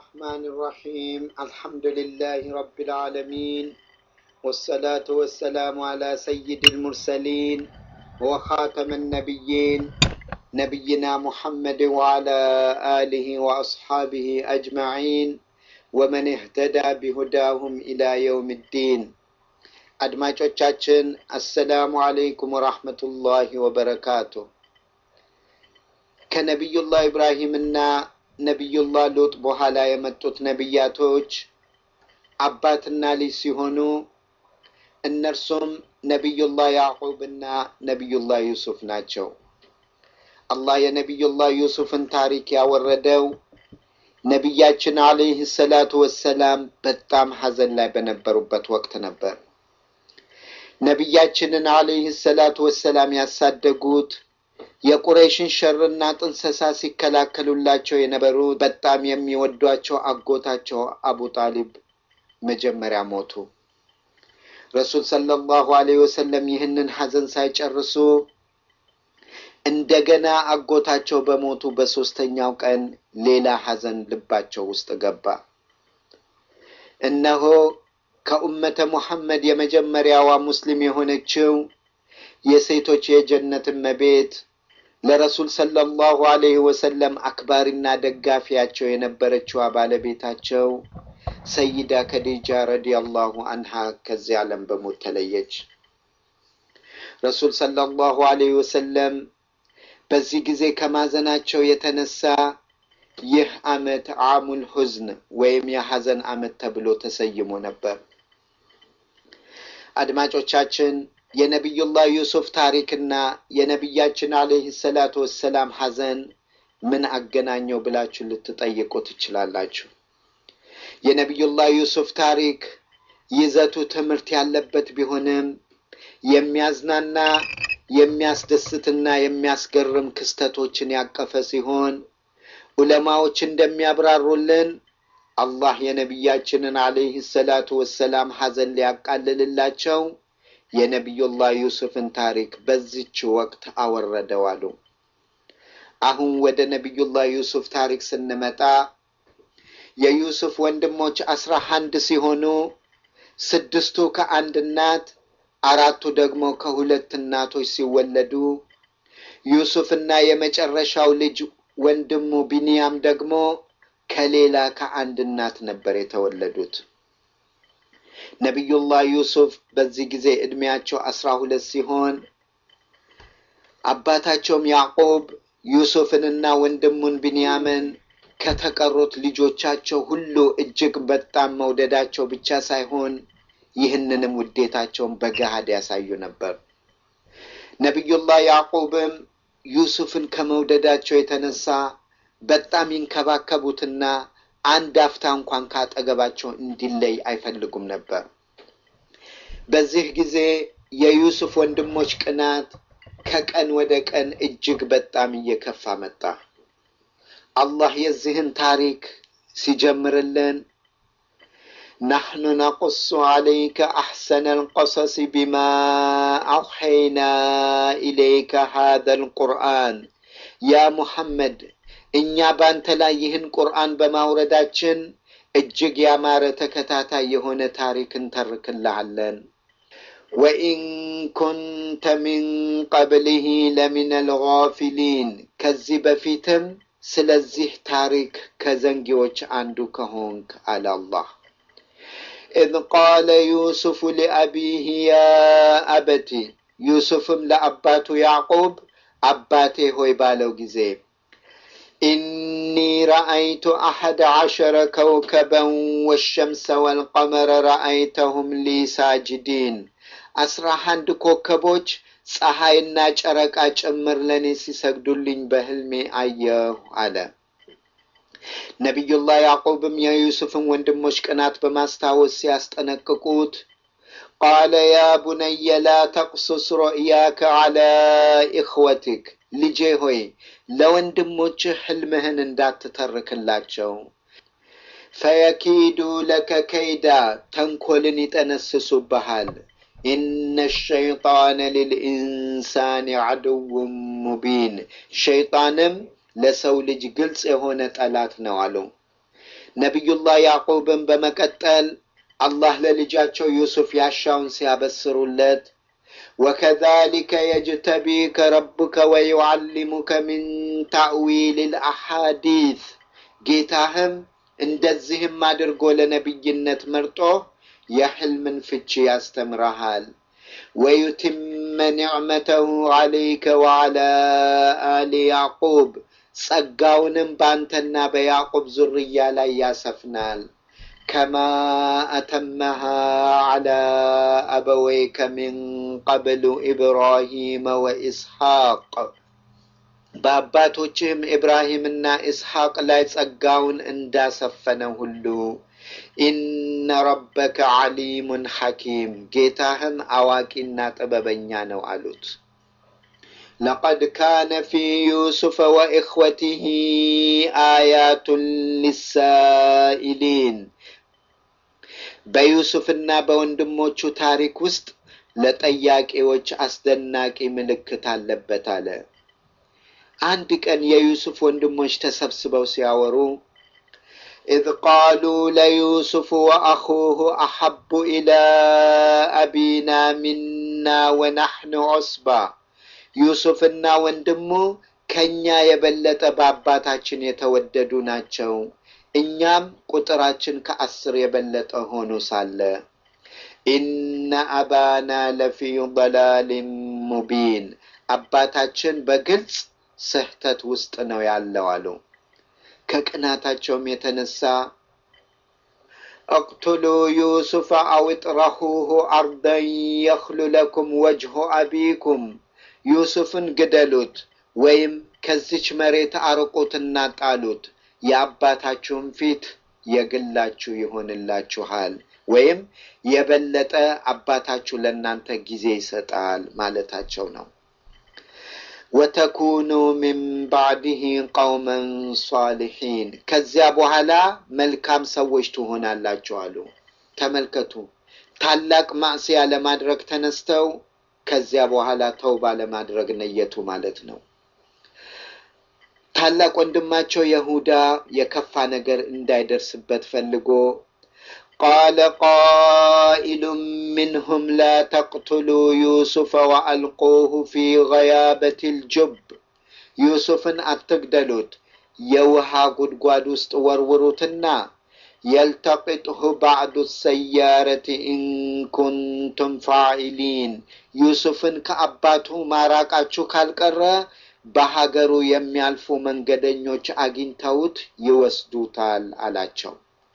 الرحمن الرحيم الحمد لله رب العالمين والصلاة والسلام على سيد المرسلين وخاتم النبيين نبينا محمد وعلى آله وأصحابه أجمعين ومن اهتدى بهداهم إلى يوم الدين አድማጮቻችን አሰላሙ አለይኩም ወራህመቱላሂ ወበረካቱ። ከነቢዩላህ ኢብራሂምና ነቢዩላህ ሉጥ በኋላ የመጡት ነቢያቶች አባትና ልጅ ሲሆኑ እነርሱም ነቢዩላህ ያዕቁብና ነቢዩላህ ዩሱፍ ናቸው። አላህ የነቢዩላህ ዩሱፍን ታሪክ ያወረደው ነቢያችን አለይህ ሰላቱ ወሰላም በጣም ሐዘን ላይ በነበሩበት ወቅት ነበር። ነቢያችንን አለይህ ሰላቱ ወሰላም ያሳደጉት የቁረይሽን ሸርና ጥንሰሳ ሲከላከሉላቸው የነበሩት በጣም የሚወዷቸው አጎታቸው አቡ ጣሊብ መጀመሪያ ሞቱ። ረሱል ሰለላሁ አለይሂ ወሰለም ይህንን ሐዘን ሳይጨርሱ እንደገና አጎታቸው በሞቱ በሶስተኛው ቀን ሌላ ሐዘን ልባቸው ውስጥ ገባ። እነሆ ከኡመተ ሙሐመድ የመጀመሪያዋ ሙስሊም የሆነችው የሴቶች የጀነት እመቤት ለረሱል ሰለላሁ አለይሂ ወሰለም አክባሪና ደጋፊያቸው የነበረችዋ ባለቤታቸው ሰይዳ ከዲጃ ረዲየላሁ አንሃ ከዚህ ዓለም በሞት ተለየች። ረሱል ሰለላሁ አለይሂ ወሰለም በዚህ ጊዜ ከማዘናቸው የተነሳ ይህ ዓመት አሙል ሁዝን ወይም የሐዘን ዓመት ተብሎ ተሰይሞ ነበር። አድማጮቻችን የነቢዩላህ ዩሱፍ ታሪክና የነቢያችን አለይህ ሰላቱ ወሰላም ሐዘን ምን አገናኘው ብላችሁ ልትጠይቁ ትችላላችሁ። የነቢዩላህ ዩሱፍ ታሪክ ይዘቱ ትምህርት ያለበት ቢሆንም የሚያዝናና የሚያስደስትና የሚያስገርም ክስተቶችን ያቀፈ ሲሆን ዑለማዎች እንደሚያብራሩልን አላህ የነቢያችንን አለይህ ሰላቱ ወሰላም ሐዘን ሊያቃልልላቸው የነቢዩላህ ዩሱፍን ታሪክ በዚች ወቅት አወረደው አሉ። አሁን ወደ ነቢዩላህ ዩሱፍ ታሪክ ስንመጣ የዩሱፍ ወንድሞች አስራ አንድ ሲሆኑ ስድስቱ ከአንድ እናት አራቱ ደግሞ ከሁለት እናቶች ሲወለዱ ዩሱፍና የመጨረሻው ልጅ ወንድሙ ቢንያም ደግሞ ከሌላ ከአንድ እናት ነበር የተወለዱት። ነቢዩላህ ዩሱፍ በዚህ ጊዜ ዕድሜያቸው አስራ ሁለት ሲሆን አባታቸውም ያዕቆብ ዩሱፍንና ወንድሙን ቢንያምን ከተቀሩት ልጆቻቸው ሁሉ እጅግ በጣም መውደዳቸው ብቻ ሳይሆን ይህንንም ውዴታቸውን በገሃድ ያሳዩ ነበር። ነቢዩላህ ያዕቆብም ዩሱፍን ከመውደዳቸው የተነሳ በጣም ይንከባከቡትና አንድ አፍታ እንኳን ካጠገባቸው እንዲለይ አይፈልጉም ነበር። በዚህ ጊዜ የዩሱፍ ወንድሞች ቅናት ከቀን ወደ ቀን እጅግ በጣም እየከፋ መጣ። አላህ የዚህን ታሪክ ሲጀምርልን ናሕኑ ነቁሱ ዓለይከ አሕሰነ ልቀሰስ ቢማ አውሐይና ኢለይከ ሃذا ልቁርአን ያ ሙሐመድ እኛ ባንተ ላይ ይህን ቁርአን በማውረዳችን እጅግ ያማረ ተከታታይ የሆነ ታሪክ እንተርክልሃለን። ወኢን ኩንተ ሚን ቀብሊህ ለሚን አልጋፊሊን ከዚህ በፊትም ስለዚህ ታሪክ ከዘንጊዎች አንዱ ከሆንክ አለ አላህ። ኢዝ ቃለ ዩሱፍ ሊአቢህ ያ አበቲ ዩሱፍም ለአባቱ ያዕቁብ አባቴ ሆይ ባለው ጊዜ ኢኒ ረአይቱ አሐደ ዐሸረ ከውከበን ወሸምሰ ወልቀመረ ረአይተሁም ሊ ሳጅዲን አስራ አንድ ኮከቦች ፀሐይና ጨረቃ ጭምር ለእኔ ሲሰግዱልኝ በህልሜ አየሁ አለ። ነቢዩላህ ያዕቁብም የዩሱፍን ወንድሞች ቅናት በማስታወስ ሲያስጠነቅቁት ቃለ ያ ቡነየ ላ ተቅሱስ ሩእያከ ዐላ ኢኽወቲክ ልጄ ሆይ ለወንድሞችህ ሕልምህን እንዳትተርክላቸው። ፈየኪዱ ለከ ከይዳ ተንኮልን ይጠነስሱብሃል። ኢነ ሸይጣነ ሊልኢንሳን ዐድውን ሙቢን ሸይጣንም ለሰው ልጅ ግልጽ የሆነ ጠላት ነው አሉ። ነቢዩላህ ያዕቁብን በመቀጠል አላህ ለልጃቸው ዩሱፍ ያሻውን ሲያበስሩለት ወከዛሊከ የጅተቢከ ረቡከ ወዩዓሊሙከ ሚን ታእዊል ልአሓዲት ጌታህም እንደዚህም አድርጎ ለነቢይነት መርጦ የሕልምን ፍቺ ያስተምረሃል ወዩትመ ኒዕመተሁ ዓለይከ ወዓላ አሊ ያዕቁብ ጸጋውንም በአንተና በያዕቁብ ዙርያ ላይ ያሰፍናል ከማ አተመሃ ዓላ አበወይከ ሚን ቀብሉ ኢብራሂመ ወኢስሐቅ በአባቶችህም ኢብራሂምና ኢስሐቅ ላይ ጸጋውን እንዳሰፈነ ሁሉ ኢነ ረበከ ዓሊሙን ሐኪም ጌታህም አዋቂና ጥበበኛ ነው አሉት። ለቀድ ካነ ፊ ዩሱፈ ወኢኽወቲህ አያቱን ሊሳኢሊን በዩሱፍና በወንድሞቹ ታሪክ ውስጥ ለጠያቂዎች አስደናቂ ምልክት አለበት አለ። አንድ ቀን የዩሱፍ ወንድሞች ተሰብስበው ሲያወሩ ኢዝ ቃሉ ለዩሱፍ ወአኹሁ አሐቡ ኢላ አቢና ሚና ወናሕኑ ዑስባ ዩሱፍና ወንድሙ ከእኛ የበለጠ በአባታችን የተወደዱ ናቸው፣ እኛም ቁጥራችን ከአስር የበለጠ ሆኖ ሳለ ኢነ አባና ለፊ ضላሊን ሙቢን አባታችን በግልጽ ስህተት ውስጥ ነው ያለው አሉ። ከቅናታቸውም የተነሳ እቅቱሉ ዩሱፍ አው ጥረሁሁ አርደን የኽሉ ለኩም ወጅሁ አቢኩም ዩሱፍን ግደሉት ወይም ከዚች መሬት አርቁትና ጣሉት፣ የአባታችሁም ፊት የግላችሁ ይሆንላችኋል፣ ወይም የበለጠ አባታችሁ ለእናንተ ጊዜ ይሰጣል ማለታቸው ነው። ወተኩኑ ሚን ባዕድህ ቀውመን ሷሊሒን ከዚያ በኋላ መልካም ሰዎች ትሆናላችሁ አሉ። ተመልከቱ፣ ታላቅ ማዕስያ ለማድረግ ተነስተው ከዚያ በኋላ ተውባ ለማድረግ ነየቱ ማለት ነው። ታላቅ ወንድማቸው የሁዳ የከፋ ነገር እንዳይደርስበት ፈልጎ ቃለ ቃኢሉ ምንሁም ላ ተቅቱሉ ዩሱፈ ወአልቁሁ ፊ ገያበት ልጁብ ዩሱፍን አትግደሉት፣ የውሃ ጉድጓድ ውስጥ ወርውሩትና የልተቅጥሁ ባዕዱ ሰያረት ኢንኩንቱም ፋዒሊን ዩሱፍን ከአባቱ ማራቃችሁ ካልቀረ በሀገሩ የሚያልፉ መንገደኞች አግኝተውት ይወስዱታል አላቸው።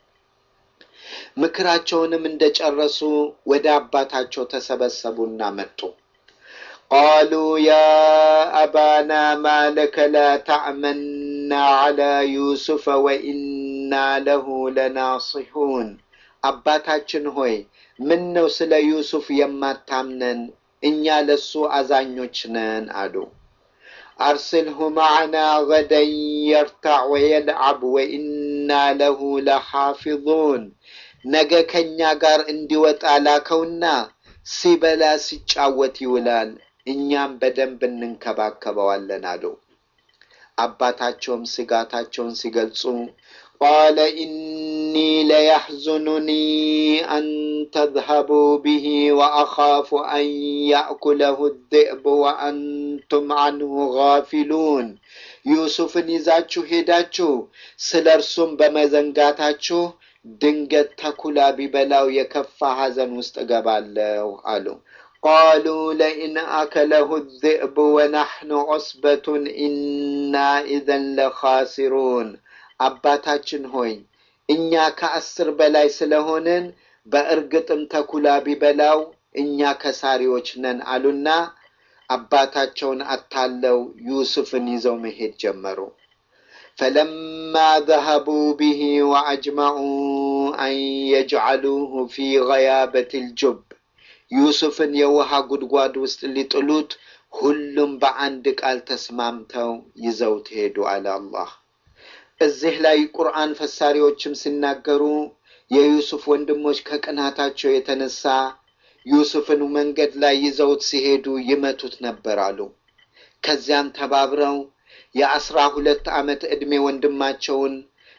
ምክራቸውንም እንደጨረሱ ወደ አባታቸው ተሰበሰቡና መጡ። ቃሉ ያ አባና ማለከ ላ ተዕመና ዐላ ዩሱፈ ወኢና ለሁ ለናሲሑን አባታችን ሆይ ምን ነው ስለ ዩሱፍ የማታምነን? እኛ ለሱ አዛኞች ነን አሉ። አርስልሁ ማዕና ገደን የርታዕ ወየልዓብ ወኢና ለሁ ለሓፊዙን ነገ ከእኛ ጋር እንዲወጣ ላከውና ሲበላ ሲጫወት ይውላል፣ እኛም በደንብ እንንከባከበዋለን አሉ። አባታቸውም ስጋታቸውን ሲገልጹ ቃለ ኢኒ ለያሕዙኑኒ አን ተዝሀቡ ብሂ ወአኻፉ አን ያእኩለሁ ذئብ ወአንቱም አንሁ ጋፊሉን ዩሱፍን ይዛችሁ ሄዳችሁ ስለ እርሱም በመዘንጋታችሁ ድንገት ተኩላ ቢበላው የከፋ ሐዘን ውስጥ እገባለሁ አሉ። ቃሉ ለኢን አከለሁ ذئብ ወናሕኑ ዑስበቱን ኢና ኢዘን ለኻሲሩን አባታችን ሆይ እኛ ከአስር በላይ ስለሆንን በእርግጥም ተኩላ ቢበላው እኛ ከሳሪዎች ነን አሉና አባታቸውን አታለው ዩሱፍን ይዘው መሄድ ጀመሩ። ፈለማ ዘሀቡ ብሂ ወአጅመዑ አን የጅዓሉሁ ፊ ገያበት ልጁብ ዩሱፍን የውሃ ጉድጓድ ውስጥ ሊጥሉት ሁሉም በአንድ ቃል ተስማምተው ይዘውት ሄዱ አለ አላህ። እዚህ ላይ ቁርአን ፈሳሪዎችም ሲናገሩ የዩሱፍ ወንድሞች ከቅናታቸው የተነሳ ዩሱፍን መንገድ ላይ ይዘውት ሲሄዱ ይመቱት ነበር አሉ። ከዚያም ተባብረው የአስራ ሁለት ዓመት ዕድሜ ወንድማቸውን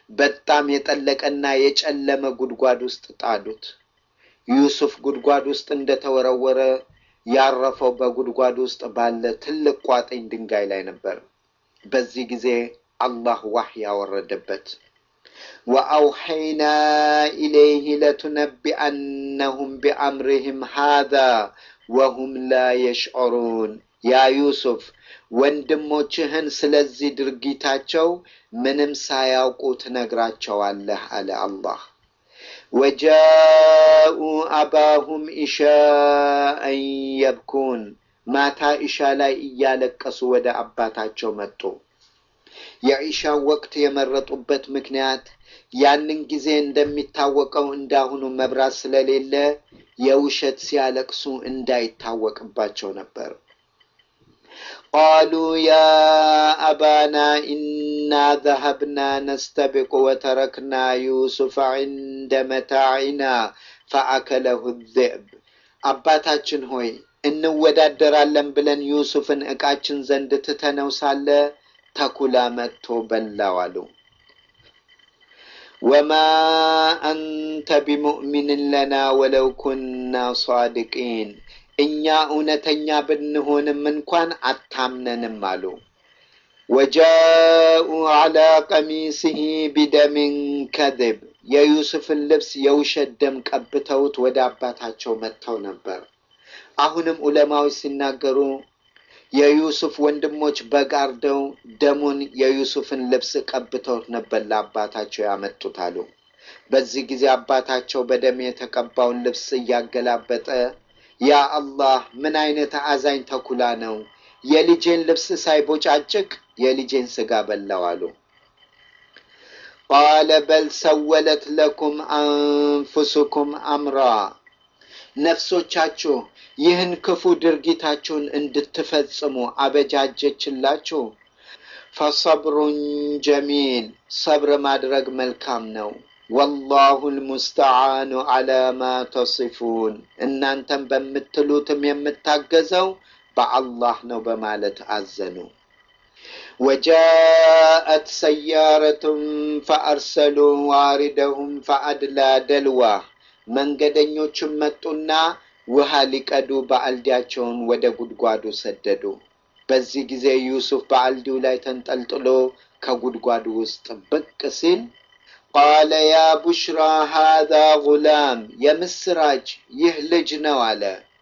በጣም የጠለቀና የጨለመ ጉድጓድ ውስጥ ጣሉት። ዩሱፍ ጉድጓድ ውስጥ እንደተወረወረ ያረፈው በጉድጓድ ውስጥ ባለ ትልቅ ቋጥኝ ድንጋይ ላይ ነበር። በዚህ ጊዜ አላህ ዋህይ ያወረደበት ወአውሐይና ኢለይህ ለቱነቢአነሁም ቢአምርህም ሃዛ ወሁም ላ የሽዑሩን ያ ዩሱፍ ወንድሞችህን ስለዚህ ድርጊታቸው ምንም ሳያውቁ ትነግራቸዋለህ አለ አላህ። ወጃኡ አባሁም ኢሻአን የብኩን ማታ ኢሻ ላይ እያለቀሱ ወደ አባታቸው መጡ። የኢሻን ወቅት የመረጡበት ምክንያት ያንን ጊዜ እንደሚታወቀው እንዳሁኑ መብራት ስለሌለ የውሸት ሲያለቅሱ እንዳይታወቅባቸው ነበር። ቃሉ ያ አባና ኢና ዘሀብና ነስተቢቁ ወተረክና ዩሱፍ ዒንደ መታዒና ፈአከለሁ ዚዕብ። አባታችን ሆይ እንወዳደራለን ብለን ዩሱፍን ዕቃችን ዘንድ ትተነው ሳለ ተኩላ መጥቶ በላው አሉ። ወማ አንተ ቢሙእሚንን ለና ወለው ኩና ሷድቂን እኛ እውነተኛ ብንሆንም እንኳን አታምነንም አሉ። ወጃኡ ዐላ ቀሚሲሂ ቢደሚን ከዝብ የዩሱፍን ልብስ የውሸት ደም ቀብተውት ወደ አባታቸው መጥተው ነበር። አሁንም ዑለማዎች ሲናገሩ የዩሱፍ ወንድሞች በጋርደው ደሙን የዩሱፍን ልብስ ቀብተውት ነበር ለአባታቸው ያመጡት አሉ። በዚህ ጊዜ አባታቸው በደም የተቀባውን ልብስ እያገላበጠ ያ አላህ ምን አይነት አዛኝ ተኩላ ነው! የልጄን ልብስ ሳይቦጫጭቅ የልጄን ስጋ በላው አሉ። ቃለ በል ሰወለት ለኩም አንፉሱኩም አምራ ነፍሶቻችሁ ይህን ክፉ ድርጊታችሁን እንድትፈጽሙ አበጃጀችላችሁ። ፈሰብሩን ጀሚል ሰብር ማድረግ መልካም ነው። ወላሁ ልሙስተዓኑ ዐላ ማ ተሲፉን እናንተም በምትሉትም የምታገዘው በአላህ ነው በማለት አዘኑ። ወጃአት ሰያረቱን ፈአርሰሉ ዋሪደሁም ፈአድላ ደልዋ መንገደኞችም መጡና ውሃ ሊቀዱ በአልዲያቸውን ወደ ጉድጓዱ ሰደዱ። በዚህ ጊዜ ዩሱፍ በአልዲው ላይ ተንጠልጥሎ ከጉድጓዱ ውስጥ ብቅ ሲል ቃለ ያ ቡሽራ ሃዛ ጉላም የምስራች ይህ ልጅ ነው አለ።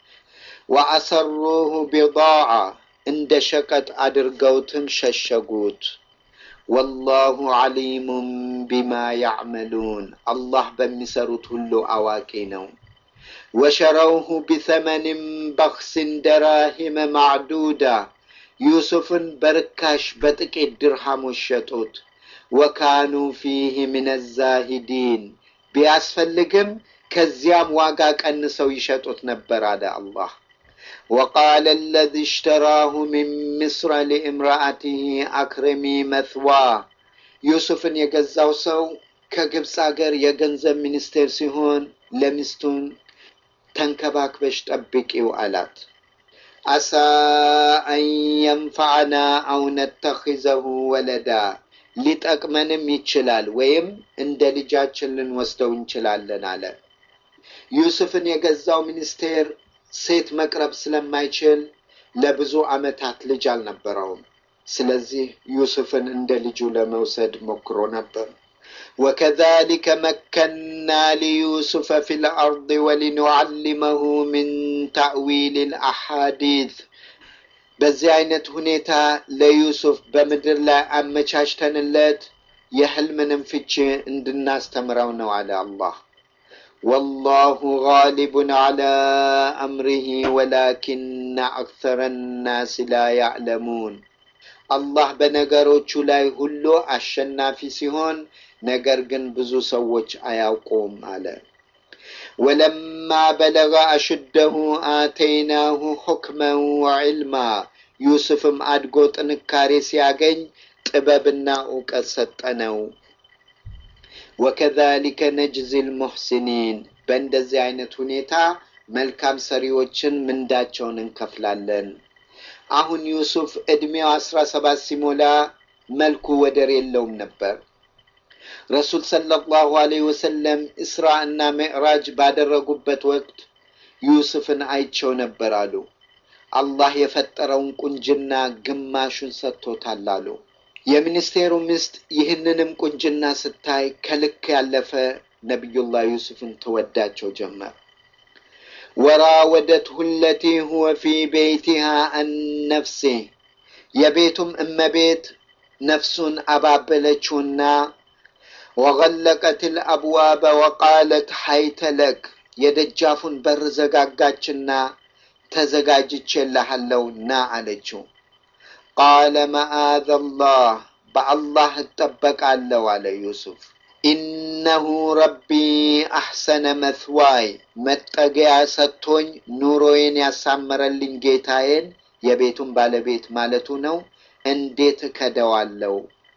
ወአሰሩሁ ቢዳዓ እንደ ሸቀጥ አድርገውትም ሸሸጉት። ወላሁ ዓሊሙም ቢማ ያዕመሉን አላህ በሚሰሩት ሁሉ አዋቂ ነው። ወሸረውሁ ቢተመንም በክስን ደራሂመ ማዕዱዳ ዩሱፍን በርካሽ በጥቂት ድርሃሞች ሸጡት። ወካኑ ፊህ ምን ዛሂዲን ቢያስፈልግም ከዚያም ዋጋ ቀንሰው ይሸጡት ነበር አለ አላህ። ወቃለ አለዚ እሽተራሁ ሚን ምስረ ሊእምራአትህ አክረሚ መትዋ ዩሱፍን የገዛው ሰው ከግብፅ አገር የገንዘብ ሚኒስቴር ሲሆን ለሚስቱን ተንከባክበሽ ጠብቂው አላት። አሳ አን የንፈዓና አው ነተኪዘሁ ወለዳ ሊጠቅመንም ይችላል ወይም እንደ ልጃችን ልንወስደው እንችላለን አለ። ዩሱፍን የገዛው ሚኒስቴር ሴት መቅረብ ስለማይችል ለብዙ ዓመታት ልጅ አልነበረውም። ስለዚህ ዩሱፍን እንደ ልጁ ለመውሰድ ሞክሮ ነበር። ወከዛሊከ መከና ሊዩሱፈ ፊ ልአርድ ወሊኑዓሊመሁ ምን ታእዊል ልአሓዲት በዚህ አይነት ሁኔታ ለዩሱፍ በምድር ላይ አመቻችተንለት የሕልምንም ፍቺ እንድናስተምረው ነው አለ አላህ። ወላሁ ጋሊቡን ዐላ አምሪሂ ወላኪነ አክተረ ናስ ላ ያዕለሙን። አላህ በነገሮቹ ላይ ሁሉ አሸናፊ ሲሆን ነገር ግን ብዙ ሰዎች አያውቁም አለ። ወለማ በለገ አሽደሁ አተይናሁ ሑክመን ወዕልማ ዩሱፍም አድጎ ጥንካሬ ሲያገኝ ጥበብና እውቀት ሰጠነው። ወከዛሊከ ነጅዚ ልሙሕሲኒን በእንደዚህ አይነት ሁኔታ መልካም ሰሪዎችን ምንዳቸውን እንከፍላለን። አሁን ዩሱፍ ዕድሜው አስራ ሰባት ሲሞላ መልኩ ወደር የለውም ነበር። ረሱል ሰለላሁ ዐለይሂ ወሰለም እስራ እና ሚዕራጅ ባደረጉበት ወቅት ዩሱፍን አይቸው ነበር አሉ። አላህ የፈጠረውን ቁንጅና ግማሹን ሰጥቶታል አሉ። የሚኒስቴሩ ሚስት ይህንንም ቁንጅና ስታይ ከልክ ያለፈ ነቢዩላህ ዩሱፍን ትወዳቸው ጀመር። ወራወደትሁ ለቲ ሁወ ፊ ቤይቲሃ አን ነፍሴ የቤቱም እመቤት ነፍሱን አባበለችውና ወገለቀት ልአብዋበ ወቃለት ሀይተ ለክ የደጃፉን በር ዘጋጋችና ተዘጋጅቼልሃለሁ ና አለችው። ቃለ መአዘ ላህ በአላህ እጠበቃለሁ አለ ዩሱፍ። ኢነሁ ረቢ አሕሰነ መትዋይ መጠገያ ሰጥቶኝ ኑሮዬን ያሳመረልኝ ጌታዬን የቤቱን ባለቤት ማለቱ ነው። እንዴት እከደዋለሁ?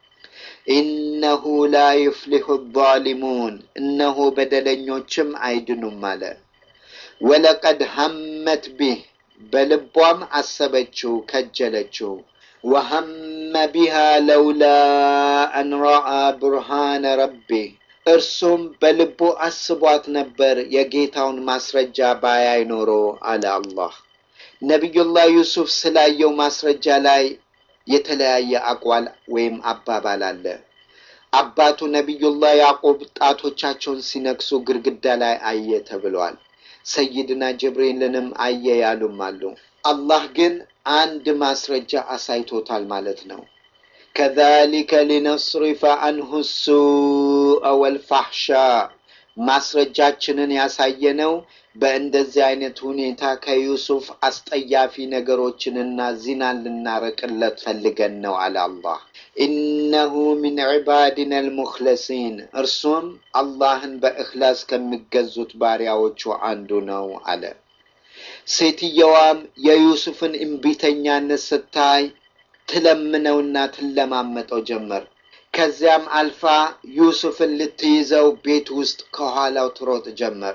ኢነሁ ላ ዩፍሊሑ ዛሊሙን እነሆ በደለኞችም አይድኑም አለ። ወለቀድ ሀመት ቢህ በልቧም አሰበችው ከጀለችው። ወሀመ ቢሃ ለውላ አን ረአ ቡርሃነ ረቢህ እርሱም በልቡ አስቧት ነበር የጌታውን ማስረጃ ባያይ ኖሮ አለ አላህ። ነቢዩላህ ዩሱፍ ስላየው ማስረጃ ላይ የተለያየ አቋል ወይም አባባል አለ። አባቱ ነቢዩላህ ያዕቁብ ጣቶቻቸውን ሲነክሱ ግድግዳ ላይ አየ ተብሏል። ሰይድና ጅብሪልንም አየ ያሉም አሉ። አላህ ግን አንድ ማስረጃ አሳይቶታል ማለት ነው። ከዛሊከ ሊነስሪፈ አንሁ ሱአ ወልፋሕሻ ማስረጃችንን ያሳየነው በእንደዚህ አይነት ሁኔታ ከዩሱፍ አስጠያፊ ነገሮችንና ዚናን ልናረቅለት ፈልገን ነው አለ አላህ። ኢነሁ ሚን ዒባዲና አልሙኽለሲን እርሱም አላህን በእኽላስ ከሚገዙት ባሪያዎቹ አንዱ ነው አለ። ሴትየዋም የዩሱፍን እምቢተኛነት ስታይ ትለምነውና ትለማመጠው ጀመር። ከዚያም አልፋ ዩሱፍን ልትይዘው ቤት ውስጥ ከኋላው ትሮጥ ጀመር።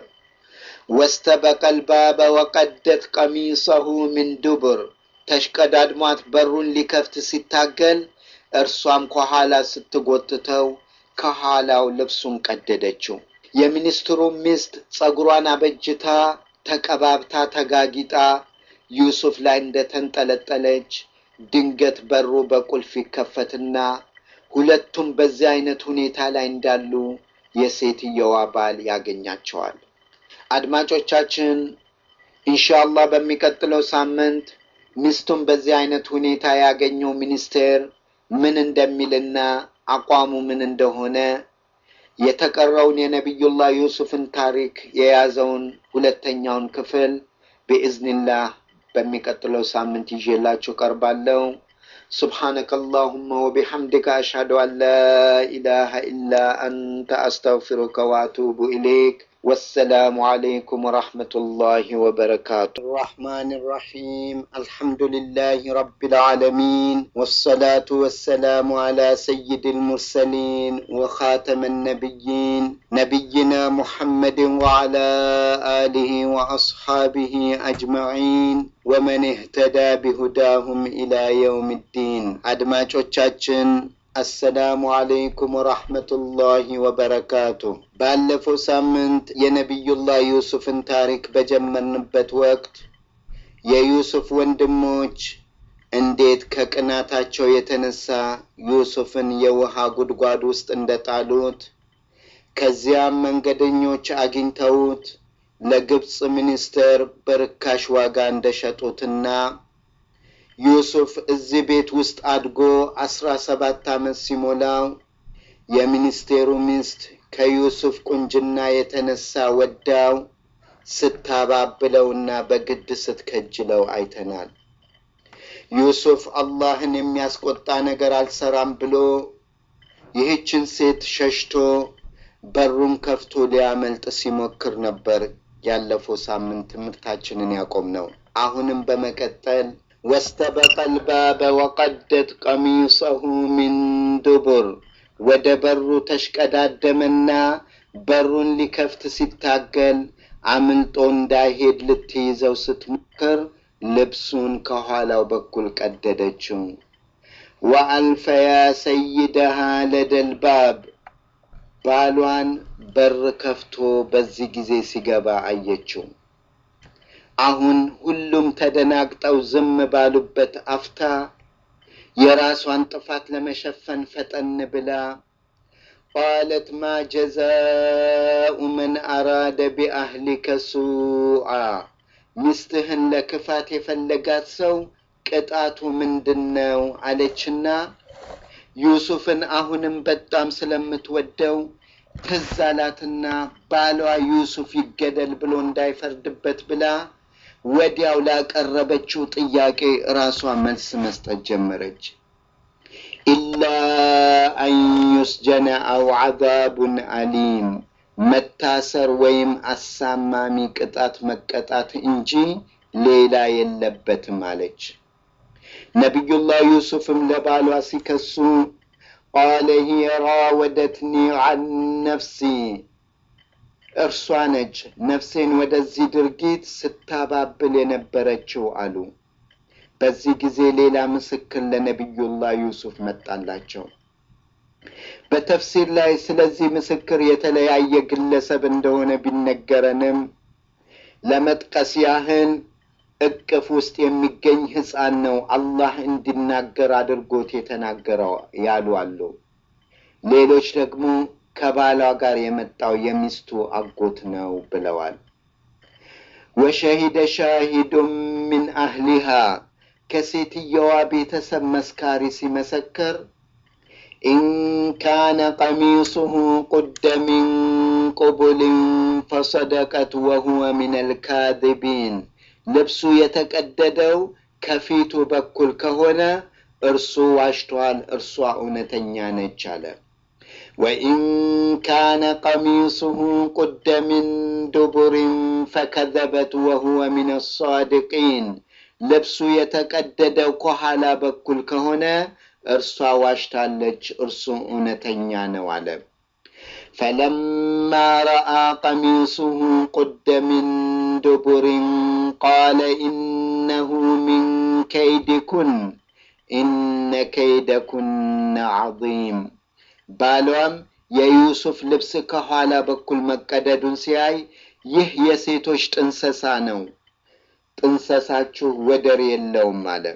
ወስተበቀል ባበ ወቀደት ቀሚሰሁ ምን ዱቡር ተሽቀዳድሟት በሩን ሊከፍት ሲታገል እርሷም ከኋላ ስትጎትተው ከኋላው ልብሱን ቀደደችው። የሚኒስትሩ ሚስት ጸጉሯን አበጅታ ተቀባብታ ተጋጊጣ ዩሱፍ ላይ እንደተንጠለጠለች ድንገት በሩ በቁልፍ ይከፈትና ሁለቱም በዚህ አይነት ሁኔታ ላይ እንዳሉ የሴትየዋ ባል ያገኛቸዋል። አድማጮቻችን ኢንሻአላህ በሚቀጥለው ሳምንት ሚስቱን በዚህ አይነት ሁኔታ ያገኘው ሚኒስቴር ምን እንደሚልና አቋሙ ምን እንደሆነ የተቀረውን የነቢዩላህ ዩሱፍን ታሪክ የያዘውን ሁለተኛውን ክፍል ብኢዝኒላህ በሚቀጥለው ሳምንት ይዤላችሁ ቀርባለሁ። سبحانك اللهم وبحمدك أشهد أن لا إله إلا أنت أستغفرك وأتوب إليك والسلام عليكم ورحمة الله وبركاته الرحمن الرحيم الحمد لله رب العالمين والصلاة والسلام على سيد المرسلين وخاتم النبيين نبينا محمد وعلى آله وأصحابه أجمعين ومن اهتدى بهداهم إلى يوم الدين أدماجوቻችን አሰላሙ አለይኩም ወራህመቱላሂ ወበረካቱ። ባለፈው ሳምንት የነቢዩላህ ዩሱፍን ታሪክ በጀመርንበት ወቅት የዩሱፍ ወንድሞች እንዴት ከቅናታቸው የተነሳ ዩሱፍን የውሃ ጉድጓድ ውስጥ እንደጣሉት ከዚያም መንገደኞች አግኝተውት ለግብፅ ሚኒስትር በርካሽ ዋጋ እንደሸጡትና ዩሱፍ እዚህ ቤት ውስጥ አድጎ አስራ ሰባት ዓመት ሲሞላው የሚኒስቴሩ ሚስት ከዩሱፍ ቁንጅና የተነሳ ወዳው ስታባብለውና በግድ ስትከጅለው አይተናል። ዩሱፍ አላህን የሚያስቆጣ ነገር አልሰራም ብሎ ይህችን ሴት ሸሽቶ በሩን ከፍቶ ሊያመልጥ ሲሞክር ነበር ያለፈው ሳምንት ትምህርታችንን ያቆም ነው። አሁንም በመቀጠል ወስተበቀ ልባበ ወቀደት ቀሚሰሁ ሚን ዱቡር ወደ በሩ ተሽቀዳደመና በሩን ሊከፍት ሲታገል አምልጦ እንዳይሄድ ልትይዘው ስትሞክር ልብሱን ከኋላው በኩል ቀደደችው። ወአልፈያ ሰይደሃ ለደልባብ ባሏን በር ከፍቶ በዚህ ጊዜ ሲገባ አየችው። አሁን ሁሉም ተደናግጠው ዝም ባሉበት አፍታ የራሷን ጥፋት ለመሸፈን ፈጠን ብላ ቃለት ማ ጀዛኡ መን አራደ ቢአህሊከ ሱአ፣ ሚስትህን ለክፋት የፈለጋት ሰው ቅጣቱ ምንድን ነው አለችና ዩሱፍን አሁንም በጣም ስለምትወደው ትዝ አላትና ባሏ ዩሱፍ ይገደል ብሎ እንዳይፈርድበት ብላ ወዲያው ላቀረበችው ጥያቄ ራሷ መልስ መስጠት ጀመረች። ኢላ አን ዩስጀነ አው ዐዛቡን አሊም፣ መታሰር ወይም አሳማሚ ቅጣት መቀጣት እንጂ ሌላ የለበትም አለች። ነቢዩላህ ዩሱፍም ለባሏ ሲከሱ ቃለ ሂየ ራወደትኒ ዐን ነፍሲ እርሷ ነች ነፍሴን ወደዚህ ድርጊት ስታባብል የነበረችው አሉ። በዚህ ጊዜ ሌላ ምስክር ለነቢዩላህ ዩሱፍ መጣላቸው። በተፍሲር ላይ ስለዚህ ምስክር የተለያየ ግለሰብ እንደሆነ ቢነገረንም ለመጥቀስ ያህል እቅፍ ውስጥ የሚገኝ ሕፃን ነው አላህ እንዲናገር አድርጎት የተናገረው ያሉ አሉ። ሌሎች ደግሞ ከባሏ ጋር የመጣው የሚስቱ አጎት ነው ብለዋል። ወሸሂደ ሻሂዱን ሚን አህሊሃ ከሴትየዋ ቤተሰብ መስካሪ ሲመሰክር ኢንካነ ቀሚሱሁ ቁደ ሚን ቁቡልን ፈሰደቀት ወሁወ ሚን አልካዚቢን ልብሱ የተቀደደው ከፊቱ በኩል ከሆነ እርሱ ዋሽቷል፣ እርሷ እውነተኛ ነች አለ። ወኢን ካነ ቀሚሱሁ ቁደ ሚን ዱቡሪን ፈከዘበት ወሁወ ሚን አሳዲቂን ልብሱ የተቀደደው ከኋላ በኩል ከሆነ እርሷ ዋሽታለች፣ እርሱ እውነተኛ ነው አለ። ፈለማ ረአ ቀሚሱሁ ቁደ ሚን ዱቡሪን ቃለ ኢነሁ ሚን ከይድኩን ኢነ ከይደኩነ ዐዚም። ባሏም የዩሱፍ ልብስ ከኋላ በኩል መቀደዱን ሲያይ ይህ የሴቶች ጥንሰሳ ነው፣ ጥንሰሳችሁ ወደር የለውም አለ።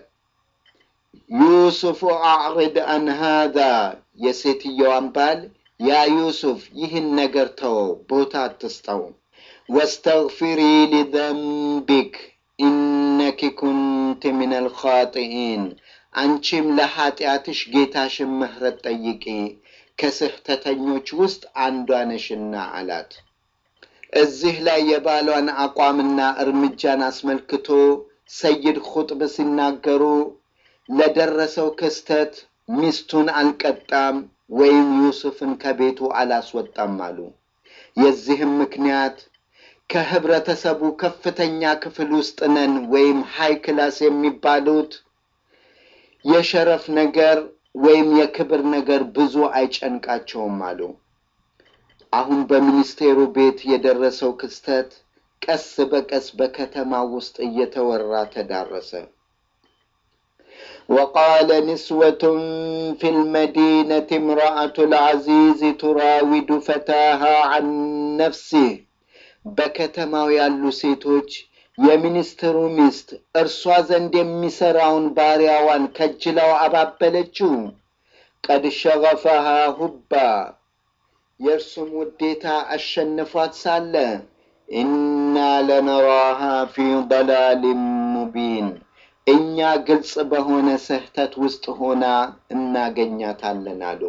ዩሱፍ አዕሪድ አን ሃዛ የሴትየዋን ባል ያ ዩሱፍ ይህን ነገር ተወው፣ ቦታ አትስጠው። ወስተግፊሪ ሊዘንቢክ ኢነኪ ኩንቲ ምን አልኻጢኢን አንቺም ለኀጢአትሽ ጌታሽን ምህረት ጠይቂ ከስህተተኞች ውስጥ አንዷ ነሽና አላት። እዚህ ላይ የባሏን አቋምና እርምጃን አስመልክቶ ሰይድ ኹጥብ ሲናገሩ ለደረሰው ክስተት ሚስቱን አልቀጣም ወይም ዩሱፍን ከቤቱ አላስወጣም አሉ። የዚህም ምክንያት ከህብረተሰቡ ከፍተኛ ክፍል ውስጥ ነን ወይም ሃይ ክላስ የሚባሉት የሸረፍ ነገር ወይም የክብር ነገር ብዙ አይጨንቃቸውም አሉ። አሁን በሚኒስቴሩ ቤት የደረሰው ክስተት ቀስ በቀስ በከተማ ውስጥ እየተወራ ተዳረሰ። ወቃለ ንስወቱን ፊ ልመዲነት እምረአቱ ልዓዚዝ ቱራዊዱ ፈታሃ ዐን ነፍሲህ በከተማው ያሉ ሴቶች የሚኒስትሩ ሚስት እርሷ ዘንድ የሚሠራውን ባሪያዋን ከጅላው አባበለችው። ቀድ ሸገፈሃ ሁባ የእርሱም ውዴታ አሸንፏት ሳለ ኢና ለነራሃ ፊ ضላሊን ሙቢን እኛ ግልጽ በሆነ ስህተት ውስጥ ሆና እናገኛታለን አሉ።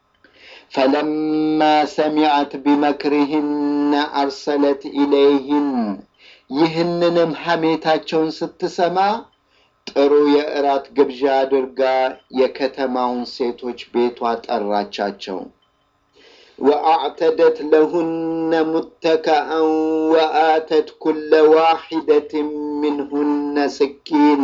ፈለማ ሰሚዐት ቢመክሪህነ አርሰለት ኢለይህን ይህንንም ሐሜታቸውን ስትሰማ ጥሩ የእራት ግብዣ አድርጋ የከተማውን ሴቶች ቤቷ ጠራቻቸው። ወአዕተደት ለሁነ ሙተከአን ወአተት ኩለ ዋሒደትን ሚንሁነ ስኪና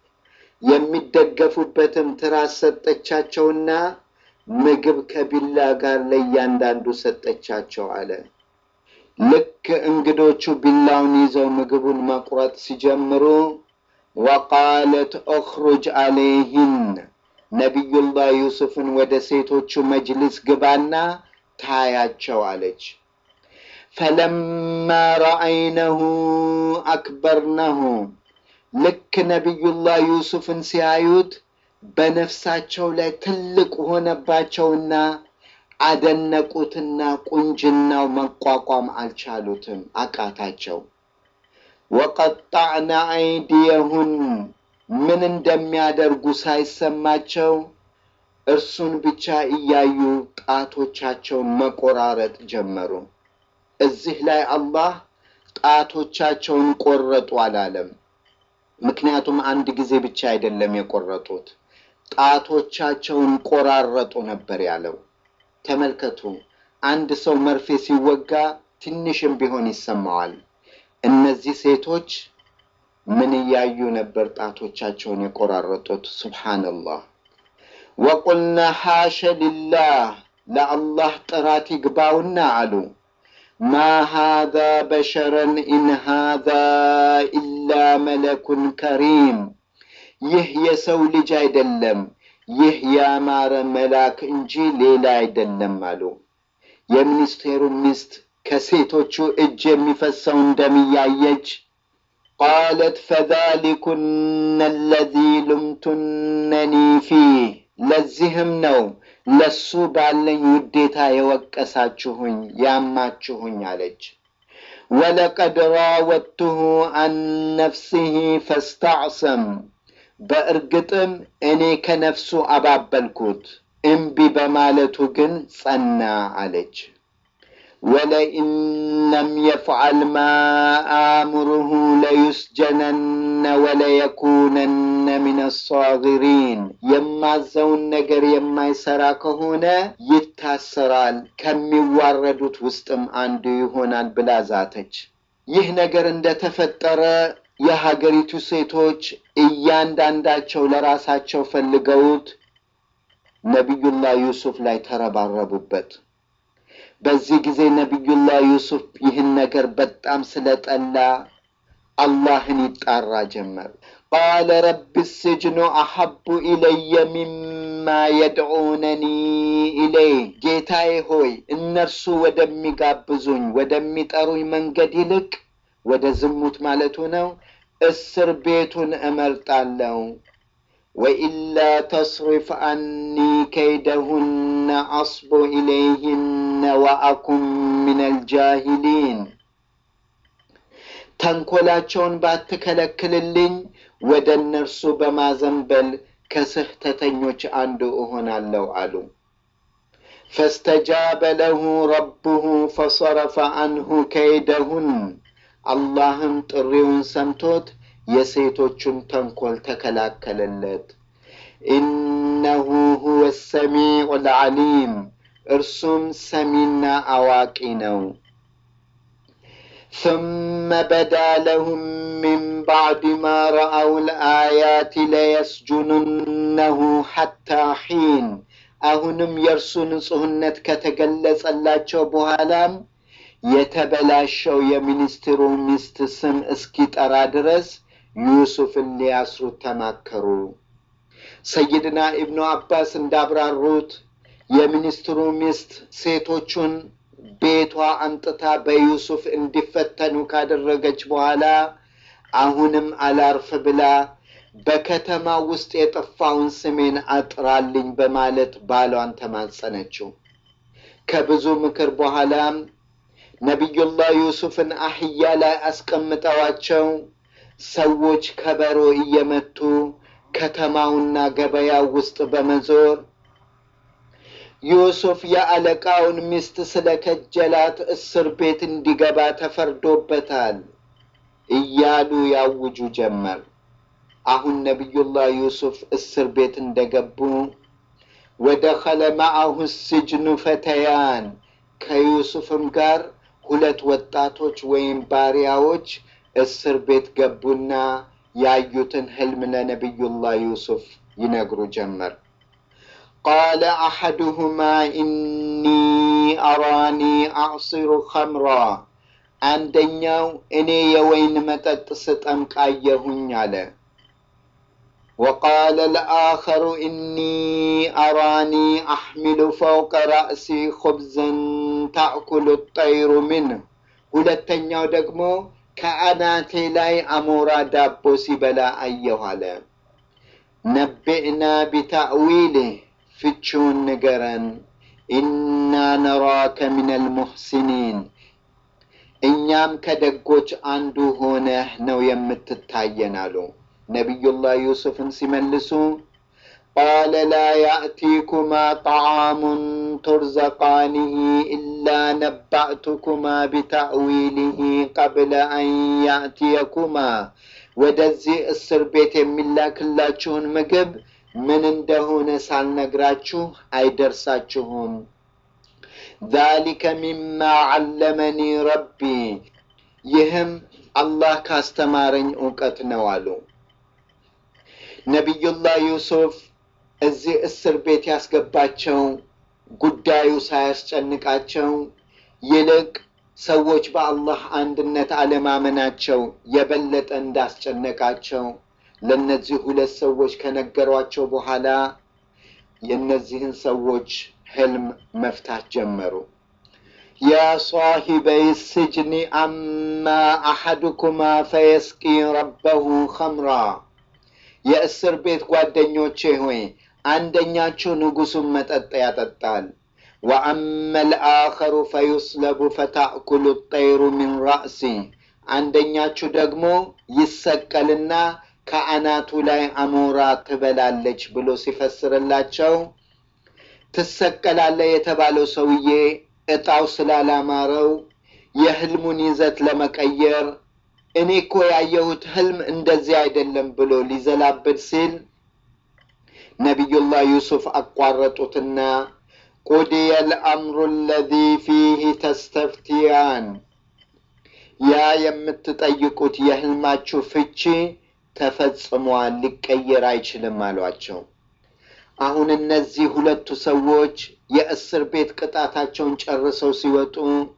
የሚደገፉበትም ትራስ ሰጠቻቸውና ምግብ ከቢላ ጋር ለእያንዳንዱ ሰጠቻቸው አለ። ልክ እንግዶቹ ቢላውን ይዘው ምግቡን መቁረጥ ሲጀምሩ ወቃለት ኦኽሩጅ አለይህን ነቢዩላህ ዩሱፍን ወደ ሴቶቹ መጅሊስ ግባና ታያቸው አለች። ፈለማ ረአይነሁ አክበርነሁ ልክ ነቢዩላህ ዩሱፍን ሲያዩት በነፍሳቸው ላይ ትልቅ ሆነባቸውና አደነቁትና ቁንጅናው መቋቋም አልቻሉትም፣ አቃታቸው። ወቀጣዕነ አይዲየሁን ምን እንደሚያደርጉ ሳይሰማቸው እርሱን ብቻ እያዩ ጣቶቻቸውን መቆራረጥ ጀመሩ። እዚህ ላይ አላህ ጣቶቻቸውን ቆረጡ አላለም። ምክንያቱም አንድ ጊዜ ብቻ አይደለም የቆረጡት፣ ጣቶቻቸውን ቆራረጡ ነበር ያለው። ተመልከቱ፣ አንድ ሰው መርፌ ሲወጋ ትንሽም ቢሆን ይሰማዋል። እነዚህ ሴቶች ምን እያዩ ነበር ጣቶቻቸውን የቆራረጡት? ሱብሓነላህ። ወቁልና ሓሸ ሊላህ ለአላህ ጥራት ይግባውና አሉ ማ ሃዛ በሸረን ኢን ሃዛ ኢላ መለኩን ከሪም፣ ይህ የሰው ልጅ አይደለም፣ ይህ ያማረ መልአክ እንጂ ሌላ አይደለም አሉ። የሚኒስቴሩ ሚስት ከሴቶቹ እጅ የሚፈሰውን ደም እያየች ቃለት ፈዛሊኩነ አለዚ ሉምቱነኒ ፊህ ለዚህም ነው ለሱ ባለኝ ውዴታ የወቀሳችሁኝ ያማችሁኝ አለች። ወለቀድ ራወድቱሁ አን ነፍሲሂ ፈስተዕሰም በእርግጥም እኔ ከነፍሱ አባበልኩት እምቢ በማለቱ ግን ጸና አለች። ወለኢን ለም የፍዓል ማ አእምሩሁ ለዩስጀነነ ወለየኩነነ ሚን አሳጊሪን የማዘውን ነገር የማይሰራ ከሆነ ይታሰራል፣ ከሚዋረዱት ውስጥም አንዱ ይሆናል ብላ ዛተች። ይህ ነገር እንደተፈጠረ የሀገሪቱ ሴቶች እያንዳንዳቸው ለራሳቸው ፈልገውት ነቢዩላህ ዩሱፍ ላይ ተረባረቡበት። በዚህ ጊዜ ነቢዩላህ ዩሱፍ ይህን ነገር በጣም ስለጠላ አላህን ይጣራ ጀመር። ቃለ ረቢ ስጅኑ አሐቡ ኢለየ ሚማ የድዑነኒ ኢለይህ፣ ጌታዬ ሆይ እነርሱ ወደሚጋብዙኝ ወደሚጠሩኝ መንገድ ይልቅ ወደ ዝሙት ማለቱ ነው እስር ቤቱን እመርጣለሁ። ወኢላ ተስሪፍ አኒ ከይደሁነ አስቡ ኢለይህነ ወአኩም ምን አልጃሂሊን ተንኮላቸውን ባትከለክልልኝ ወደ እነርሱ በማዘንበል ከስህተተኞች አንዱ እሆናለሁ አሉ። ፈስተጃበ ለሁ ረቡሁ ፈሰረፈ አንሁ ከይደሁን አላህም ጥሪውን ሰምቶት የሴቶቹን ተንኮል ተከላከለለት። ኢነሁ ሁወ ሰሚዑ ልዓሊም እርሱም ሰሚና አዋቂ ነው። ثم بدا لهم من بعد ما رأوا الآيات ليسجننه حتى حين አሁንም የእርሱ ንጹሕነት ከተገለጸላቸው በኋላም የተበላሸው የሚኒስትሩ ሚስት ስም እስኪጠራ ድረስ ዩሱፍን ሊያስሩት ተማከሩ። ሰይድና ኢብኑ አባስ እንዳብራሩት የሚኒስትሩ ሚስት ሴቶቹን ቤቷ አምጥታ በዩሱፍ እንዲፈተኑ ካደረገች በኋላ አሁንም አላርፍ ብላ በከተማ ውስጥ የጠፋውን ስሜን አጥራልኝ በማለት ባሏን ተማጸነችው። ከብዙ ምክር በኋላም ነቢዩላህ ዩሱፍን አህያ ላይ አስቀምጠዋቸው ሰዎች ከበሮ እየመቱ ከተማውና ገበያው ውስጥ በመዞር ዩሱፍ የአለቃውን ሚስት ስለ ከጀላት እስር ቤት እንዲገባ ተፈርዶበታል እያሉ ያውጁ ጀመር። አሁን ነቢዩላህ ዩሱፍ እስር ቤት እንደገቡ ወደኸለ መዐሁ ስጅኑ ፈተያን ከዩሱፍም ጋር ሁለት ወጣቶች ወይም ባሪያዎች እስር ቤት ገቡና ያዩትን ህልም ለነቢዩላህ ዩሱፍ ይነግሩ ጀመር። ቃለ አሐዱሁማ ኢኒ አራኒ አዕሲሩ ኸምራ፣ አንደኛው እኔ የወይን መጠጥ ስጠምቅ አየሁኝ አለ። وقال الآخر إني أراني أحمل فوق رأسي خبزا تأكل الطير منه ሁለተኛው ደግሞ ከአናቴ ላይ አሞራ ዳቦ ሲበላ አየሁ አለ። ነቢዕና ቢታእዊልህ ፍቺውን ንገረን፣ ኢና ነራከ ሚነል ሙሕሲኒን እኛም ከደጎች አንዱ ሆነህ ነው የምትታየን አሉ። ነቢዩላህ ዩሱፍን ሲመልሱ ቃለ ላ ያእቲኩማ ጣዓሙን ቱርዘቃኒህ ኢላ ነባእቱኩማ ቢታእዊሊህ ቀብለ አን ያእትየኩማ ወደዚህ እስር ቤት የሚላክላችሁን ምግብ ምን እንደሆነ ሳልነግራችሁ አይደርሳችሁም። ዛሊከ ሚማ ዓለመኒ ረቢ ይህም አላህ ካስተማረኝ እውቀት ነው አሉ። ነቢዩላህ ዩሱፍ እዚህ እስር ቤት ያስገባቸው ጉዳዩ ሳያስጨንቃቸው ይልቅ ሰዎች በአላህ አንድነት አለማመናቸው የበለጠ እንዳስጨነቃቸው ለእነዚህ ሁለት ሰዎች ከነገሯቸው በኋላ የእነዚህን ሰዎች ህልም መፍታት ጀመሩ። ያ ሳሂበይ ስጅኒ አማ አሐዱኩማ ፈየስቂ ረበሁ ኸምራ የእስር ቤት ጓደኞቼ ሆይ አንደኛችሁ ንጉሱን መጠጥ ያጠጣል፣ ወአመ ልአኸሩ ፈዩስለቡ ፈታእኩሉ ጠይሩ ሚን ራእሲ አንደኛችሁ ደግሞ ይሰቀልና ከአናቱ ላይ አሞራ ትበላለች ብሎ ሲፈስርላቸው ትሰቀላለ የተባለው ሰውዬ እጣው ስላላማረው የህልሙን ይዘት ለመቀየር እኔ እኮ ያየሁት ህልም እንደዚህ አይደለም ብሎ ሊዘላብድ ሲል ነቢዩላህ ዩሱፍ አቋረጡትና ቁድየ ልአምሩ አለዚ ፊህ ተስተፍቲያን ያ የምትጠይቁት የህልማችሁ ፍቺ ተፈጽሟል፣ ሊቀየር አይችልም አሏቸው። አሁን እነዚህ ሁለቱ ሰዎች የእስር ቤት ቅጣታቸውን ጨርሰው ሲወጡ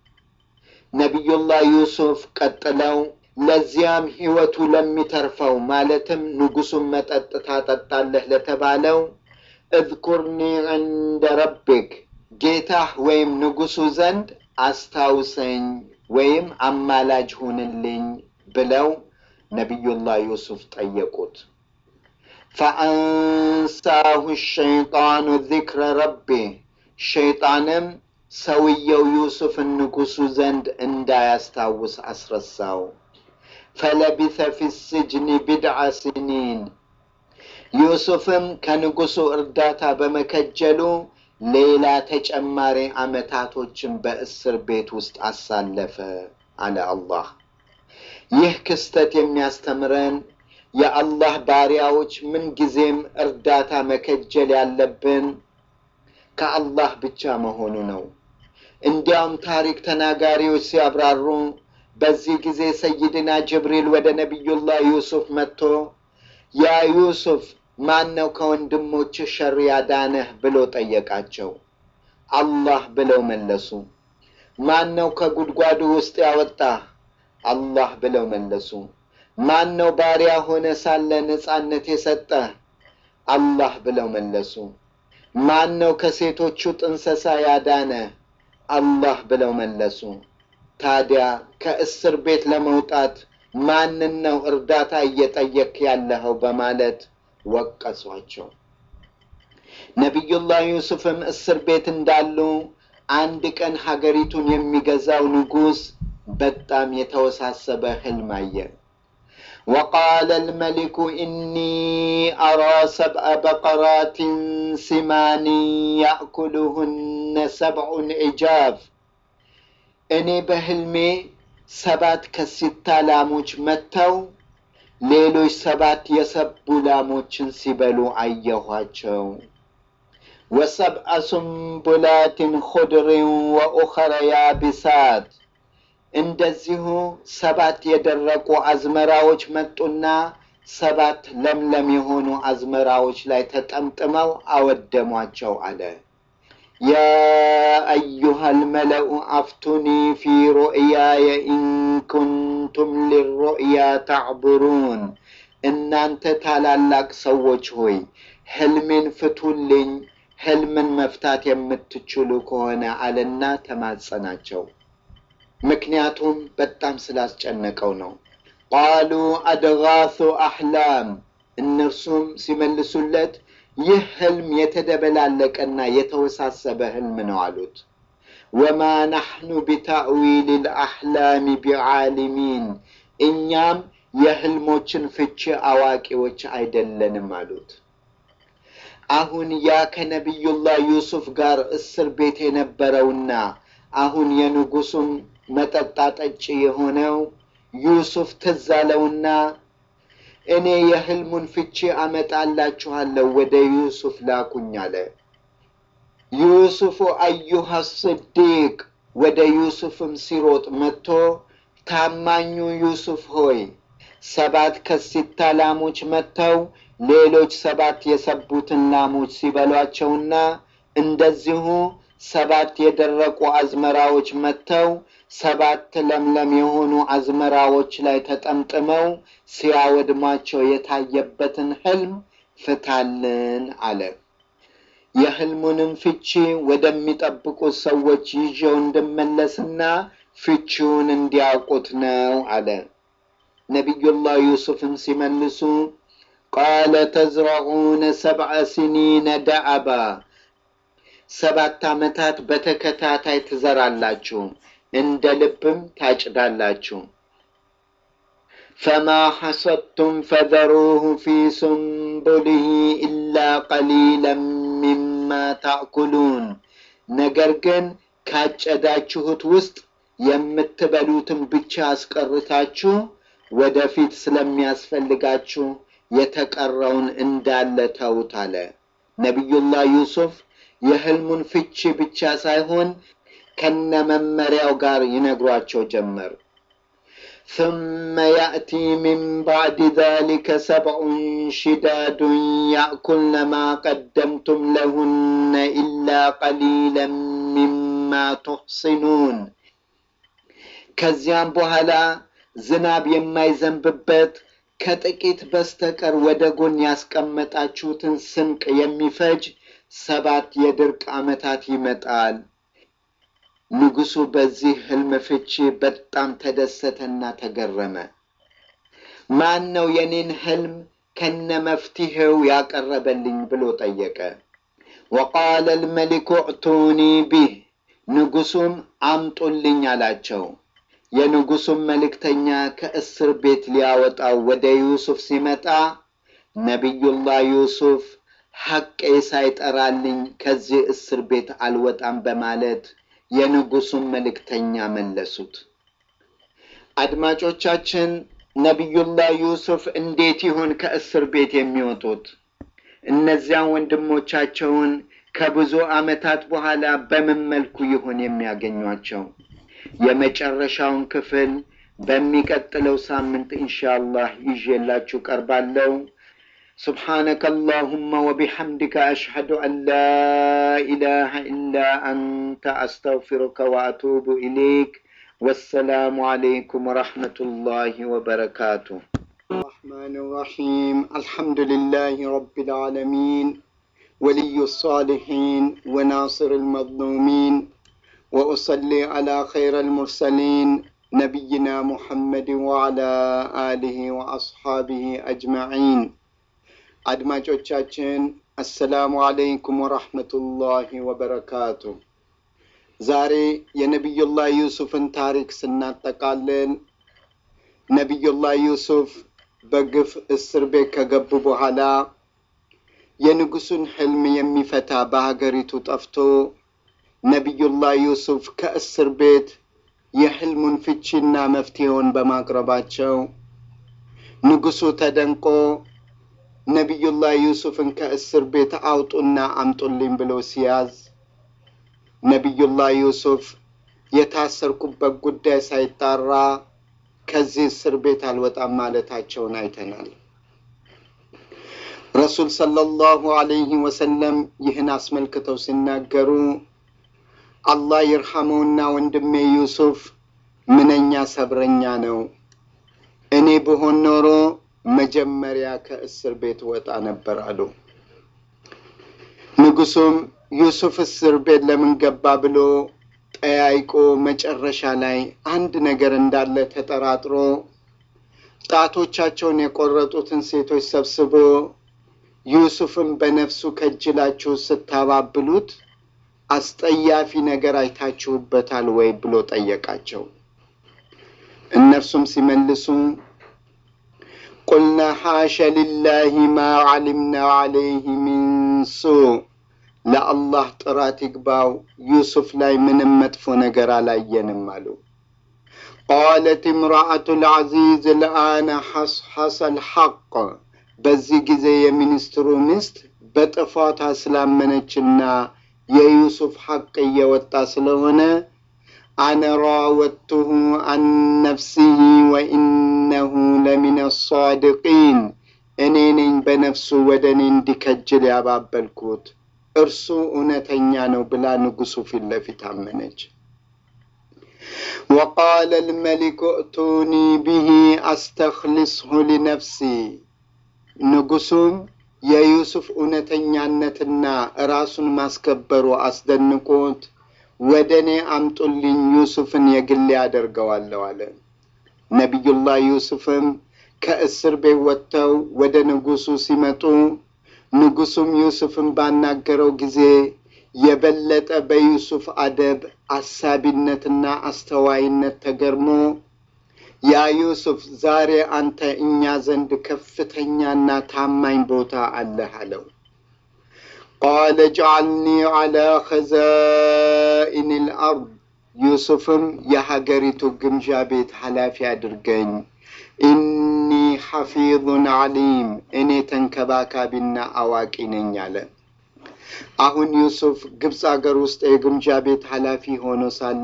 ነቢዩላህ ዩሱፍ ቀጥለው ለዚያም ህይወቱ ለሚተርፈው ማለትም ንጉሱን መጠጥ ታጠጣለህ ለተባለው እዝኩርኒ ዕንደ ረቢክ ጌታህ ወይም ንጉሱ ዘንድ አስታውሰኝ ወይም አማላጅ ሁንልኝ ብለው ነቢዩላህ ዩሱፍ ጠየቁት። ፈአንሳሁ ሸይጣኑ ዚክረ ረቢ ሸይጣንም ሰውየው ዩሱፍን ንጉሱ ዘንድ እንዳያስታውስ አስረሳው። ፈለቢሰ ፊ ስጅኒ ቢድዓ ስኒን ዩሱፍም ከንጉሱ እርዳታ በመከጀሉ ሌላ ተጨማሪ ዓመታቶችን በእስር ቤት ውስጥ አሳለፈ አለ አላህ። ይህ ክስተት የሚያስተምረን የአላህ ባሪያዎች ምንጊዜም እርዳታ መከጀል ያለብን ከአላህ ብቻ መሆኑ ነው። እንዲያውም ታሪክ ተናጋሪዎች ሲያብራሩ በዚህ ጊዜ ሰይድና ጅብሪል ወደ ነቢዩላህ ዩሱፍ መጥቶ ያ ዩሱፍ ማን ነው ከወንድሞች ሸር ያዳነህ ብሎ ጠየቃቸው። አላህ ብለው መለሱ። ማን ነው ከጉድጓዱ ውስጥ ያወጣህ? አላህ ብለው መለሱ። ማን ነው ባሪያ ሆነ ሳለ ነጻነት የሰጠህ? አላህ ብለው መለሱ። ማን ነው ከሴቶቹ ጥንሰሳ ያዳነ? አላህ ብለው መለሱ። ታዲያ ከእስር ቤት ለመውጣት ማንን ነው እርዳታ እየጠየክ ያለኸው? በማለት ወቀሷቸው። ነቢዩላህ ዩሱፍም እስር ቤት እንዳሉ አንድ ቀን ሀገሪቱን የሚገዛው ንጉሥ በጣም የተወሳሰበ ህልም አየ። وقال الملك إني أرى سبع بقرات سمان يأكلهن سبع عجاف እኔ በህልሜ ሰባት ከሲታ ላሞች መጥተው ሌሎች ሰባት የሰቡ ላሞችን ሲበሉ አየኋቸው። ወሰብአ ሱንቡላትን ኹድርን ወኡኸረ ያቢሳት እንደዚሁ ሰባት የደረቁ አዝመራዎች መጡና ሰባት ለምለም የሆኑ አዝመራዎች ላይ ተጠምጥመው አወደሟቸው አለ። ያ አዩሃ ልመለኡ አፍቱኒ ፊ ሩእያየ ኢን ኩንቱም ሊሩእያ ተዕቡሩን እናንተ ታላላቅ ሰዎች ሆይ ሕልሜን ፍቱልኝ፣ ሕልምን መፍታት የምትችሉ ከሆነ አለና ተማጸናቸው። ምክንያቱም በጣም ስላስጨነቀው ነው። ቃሉ አድጋሱ አሕላም፣ እነርሱም ሲመልሱለት ይህ ሕልም የተደበላለቀና የተወሳሰበ ሕልም ነው አሉት። ወማ ናሕኑ ቢታእዊል ልአሕላሚ ቢዓሊሚን፣ እኛም የሕልሞችን ፍቺ አዋቂዎች አይደለንም አሉት። አሁን ያ ከነቢዩላህ ዩሱፍ ጋር እስር ቤት የነበረውና አሁን የንጉሱም መጠጥ ጠጪ የሆነው ዩሱፍ ትዝ አለውና እኔ የሕልሙን ፍቺ አመጣላችኋለሁ ወደ ዩሱፍ ላኩኝ አለ። ዩሱፉ አዩሃ ስዲቅ ወደ ዩሱፍም ሲሮጥ መጥቶ ታማኙ ዩሱፍ ሆይ ሰባት ከሲታ ላሞች መጥተው ሌሎች ሰባት የሰቡትን ላሞች ሲበሏቸውና እንደዚሁ ሰባት የደረቁ አዝመራዎች መጥተው ሰባት ለምለም የሆኑ አዝመራዎች ላይ ተጠምጥመው ሲያወድሟቸው የታየበትን ሕልም ፍታልን አለ። የሕልሙንም ፍቺ ወደሚጠብቁት ሰዎች ይዤው እንድመለስና ፍቺውን እንዲያውቁት ነው አለ። ነቢዩላህ ዩሱፍም ሲመልሱ ቃለ ተዝረዑነ ሰብዐ ሲኒነ ደአባ ሰባት ዓመታት በተከታታይ ትዘራላችሁ፣ እንደ ልብም ታጭዳላችሁ። ፈማ ሐሰድቱም ፈዘሩሁ ፊ ሱንቡሊሂ ኢላ ቀሊለን ሚማ ታእኩሉን። ነገር ግን ካጨዳችሁት ውስጥ የምትበሉትን ብቻ አስቀርታችሁ ወደፊት ስለሚያስፈልጋችሁ የተቀረውን እንዳለ ተውት አለ። ነቢዩላህ ዩሱፍ የሕልሙን ፍቺ ብቻ ሳይሆን ከነ መመሪያው ጋር ይነግሯቸው ጀመር። ثم يأتي من بعد ذلك سبع شداد يأكلن ما قدمتم لهن إلا قليلا مما تحصنون ከዚያም በኋላ ዝናብ የማይዘንብበት ከጥቂት በስተቀር ወደ ጎን ያስቀመጣችሁትን ስንቅ የሚፈጅ ሰባት የድርቅ ዓመታት ይመጣል። ንጉሡ በዚህ ሕልም ፍቺ በጣም ተደሰተና ተገረመ። ማን ነው የኔን ሕልም ከነ መፍትሄው ያቀረበልኝ ብሎ ጠየቀ። ወቃለ ልመሊኩ እዕቱኒ ቢህ፣ ንጉሡም አምጡልኝ አላቸው። የንጉሡም መልእክተኛ ከእስር ቤት ሊያወጣው ወደ ዩሱፍ ሲመጣ ነቢዩላህ ዩሱፍ ሐቄ ሳይጠራልኝ ከዚህ እስር ቤት አልወጣም በማለት የንጉሡን መልእክተኛ መለሱት። አድማጮቻችን፣ ነቢዩላህ ዩሱፍ እንዴት ይሆን ከእስር ቤት የሚወጡት? እነዚያን ወንድሞቻቸውን ከብዙ ዓመታት በኋላ በምን መልኩ ይሆን የሚያገኟቸው? የመጨረሻውን ክፍል በሚቀጥለው ሳምንት ኢንሻአላህ ይዤላችሁ ቀርባለሁ። سبحانك اللهم وبحمدك أشهد أن لا إله إلا أنت أستغفرك وأتوب إليك والسلام عليكم ورحمة الله وبركاته الرحمن الرحيم الحمد لله رب العالمين ولي الصالحين وناصر المظلومين وأصلي على خير المرسلين نبينا محمد وعلى آله وأصحابه أجمعين አድማጮቻችን አሰላሙ አለይኩም ወራህመቱላሂ ወበረካቱ። ዛሬ የነቢዩላህ ዩሱፍን ታሪክ ስናጠቃልል ነቢዩላህ ዩሱፍ በግፍ እስር ቤት ከገቡ በኋላ የንጉሱን ሕልም የሚፈታ በሀገሪቱ ጠፍቶ ነቢዩላህ ዩሱፍ ከእስር ቤት የሕልሙን ፍቺና መፍትሄውን በማቅረባቸው ንጉሱ ተደንቆ ነቢዩላህ ዩሱፍን ከእስር ቤት አውጡና አምጡልኝ ብሎ ሲያዝ ነቢዩላህ ዩሱፍ የታሰርኩበት ጉዳይ ሳይጣራ ከዚህ እስር ቤት አልወጣም ማለታቸውን አይተናል። ረሱል ሰለላሁ ዐለይሂ ወሰለም ይህን አስመልክተው ሲናገሩ አላህ ይርሐመውና ወንድሜ ዩሱፍ ምንኛ ሰብረኛ ነው። እኔ ብሆን ኖሮ መጀመሪያ ከእስር ቤት ወጣ ነበር አሉ። ንጉሱም ዩሱፍ እስር ቤት ለምን ገባ ብሎ ጠያይቆ መጨረሻ ላይ አንድ ነገር እንዳለ ተጠራጥሮ ጣቶቻቸውን የቆረጡትን ሴቶች ሰብስቦ ዩሱፍን በነፍሱ ከጅላችሁ ስታባብሉት አስጠያፊ ነገር አይታችሁበታል ወይ ብሎ ጠየቃቸው። እነርሱም ሲመልሱ ቁልና ሓሸ ሊላሂ ማ ዓሊምና ዓለይህ ሚን ሱእ ለአላህ ጥራት ይግባው ዩሱፍ ላይ ምንም መጥፎ ነገር አላየንም አሉ። ቃለት እምራአቱ ልዓዚዝ ልአነ ሐሰል ሐቅ በዚህ ጊዜ የሚኒስትሩ ሚስት በጥፋቷ ስላመነችና የዩሱፍ ሐቅ እየወጣ ስለሆነ አነ ራወድቱሁ አን ነፍሲሂ ወኢነሁ ለሚነ አሳድቂን እኔ ነኝ በነፍሱ ወደ እኔ እንዲከጅል ያባበልኩት እርሱ እውነተኛ ነው ብላ ንጉሱ ፊት ለፊት አመነች። ወቃለ ልመሊኩ እቱኒ ብሂ አስተክልስሁ ሊነፍሲ ንጉሱም የዩሱፍ እውነተኛነትና ራሱን ማስከበሩ አስደንቆት ወደ እኔ አምጡልኝ ዩሱፍን የግሌ ያደርገዋለሁ አለ። ነቢዩላህ ዩሱፍም ከእስር ቤት ወጥተው ወደ ንጉሱ ሲመጡ ንጉሱም ዩሱፍን ባናገረው ጊዜ የበለጠ በዩሱፍ አደብ አሳቢነትና አስተዋይነት ተገርሞ ያ ዩሱፍ ዛሬ አንተ እኛ ዘንድ ከፍተኛና ታማኝ ቦታ አለህ አለው። ቃለ ጅዓልኒ ዐላ ኸዛኢን ልአርድ ዩሱፍም የሀገሪቱ ግምዣ ቤት ኃላፊ አድርገኝ፣ ኢኒ ሐፊዙን ዓሊም እኔ ተንከባካቢና አዋቂ ነኝ አለ። አሁን ዩሱፍ ግብፅ አገር ውስጥ የግምጃ ቤት ኃላፊ ሆኖ ሳለ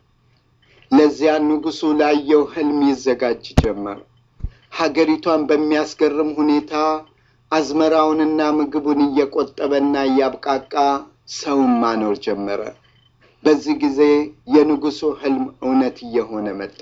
ለዚያ ንጉሱ ላየው ህልም ይዘጋጅ ጀመር። ሀገሪቷን በሚያስገርም ሁኔታ አዝመራውንና ምግቡን እየቆጠበና እያብቃቃ ሰውን ማኖር ጀመረ። በዚህ ጊዜ የንጉሱ ህልም እውነት እየሆነ መጣ።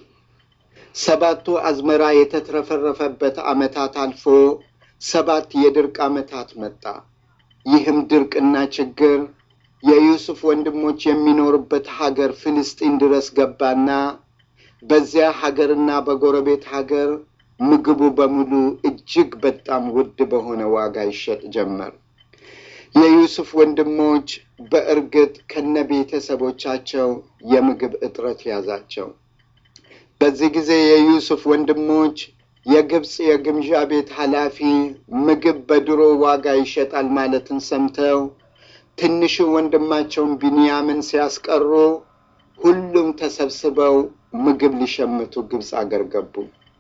ሰባቱ አዝመራ የተትረፈረፈበት ዓመታት አልፎ ሰባት የድርቅ ዓመታት መጣ። ይህም ድርቅና ችግር የዩሱፍ ወንድሞች የሚኖሩበት ሀገር ፍልስጢን ድረስ ገባና በዚያ ሀገርና በጎረቤት ሀገር ምግቡ በሙሉ እጅግ በጣም ውድ በሆነ ዋጋ ይሸጥ ጀመር። የዩሱፍ ወንድሞች በእርግጥ ከነ ቤተሰቦቻቸው የምግብ እጥረት ያዛቸው። በዚህ ጊዜ የዩሱፍ ወንድሞች የግብፅ የግምዣ ቤት ኃላፊ ምግብ በድሮ ዋጋ ይሸጣል ማለትን ሰምተው ትንሹ ወንድማቸውን ቢንያምን ሲያስቀሩ ሁሉም ተሰብስበው ምግብ ሊሸምቱ ግብፅ አገር ገቡ።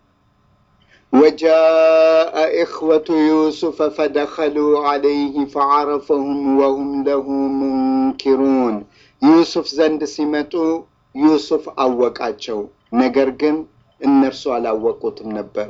ወጃአ ኢኽወቱ ዩሱፈ ፈደኸሉ ዐለይህ ፈዐረፈሁም ወሁም ለሁ ሙንኪሩን። ዩሱፍ ዘንድ ሲመጡ ዩሱፍ አወቃቸው፣ ነገር ግን እነርሱ አላወቁትም ነበር።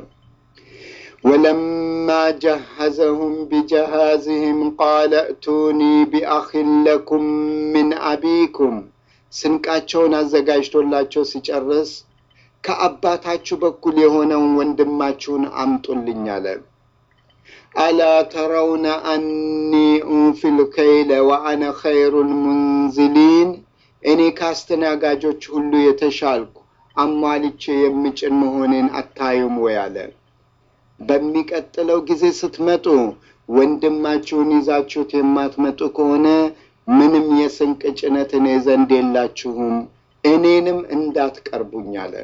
ወለማ ጀሀዘሁም ቢጀሃዝህም ቃለ እቱኒ ቢአኺን ለኩም ምን አቢኩም። ስንቃቸውን አዘጋጅቶላቸው ሲጨርስ ከአባታችሁ በኩል የሆነውን ወንድማችሁን አምጡልኝ አለ። አላ ተረውነ አኒ ኡፊል ከይለ ወአነ ኸይሩል ሙንዝሊን። እኔ ከአስተናጋጆች ሁሉ የተሻልኩ አሟልቼ የምጭን መሆኔን አታዩም ወይ አለ። በሚቀጥለው ጊዜ ስትመጡ ወንድማችሁን ይዛችሁት የማትመጡ ከሆነ ምንም የስንቅ ጭነት እኔ ዘንድ የላችሁም፣ እኔንም እንዳትቀርቡኝ አለ።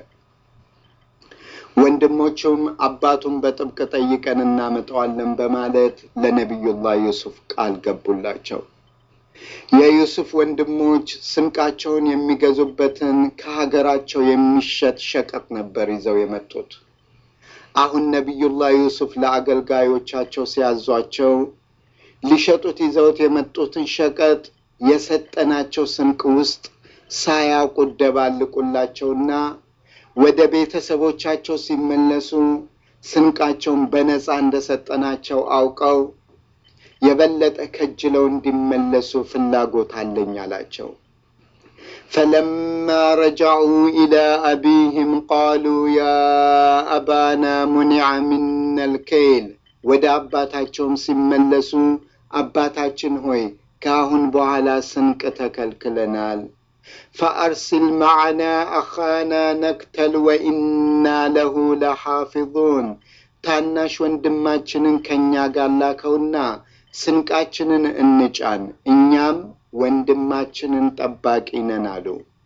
ወንድሞቹም አባቱን በጥብቅ ጠይቀን እናመጣዋለን በማለት ለነቢዩላህ ዩሱፍ ቃል ገቡላቸው። የዩሱፍ ወንድሞች ስንቃቸውን የሚገዙበትን ከሀገራቸው የሚሸጥ ሸቀጥ ነበር ይዘው የመጡት። አሁን ነቢዩላህ ዩሱፍ ለአገልጋዮቻቸው ሲያዟቸው ሊሸጡት ይዘውት የመጡትን ሸቀጥ የሰጠናቸው ስንቅ ውስጥ ሳያውቁ ደባልቁላቸውና ወደ ቤተሰቦቻቸው ሲመለሱ ስንቃቸውን በነፃ እንደሰጠናቸው አውቀው የበለጠ ከጅለው እንዲመለሱ ፍላጎት አለኝ አላቸው። ፈለማ ረጃዑ ኢላ አቢህም ቃሉ ያ አባና ሙኒዐ ሚና ልከይል ወደ አባታቸውም ሲመለሱ አባታችን ሆይ ከአሁን በኋላ ስንቅ ተከልክለናል። ፈአርሲል መዓና አኻና ነክተል ወኢና ለሁ ለሓፊዙን ታናሽ ወንድማችንን ከእኛ ጋር ላከውና ስንቃችንን እንጫን፣ እኛም ወንድማችንን ጠባቂ ነን አሉ።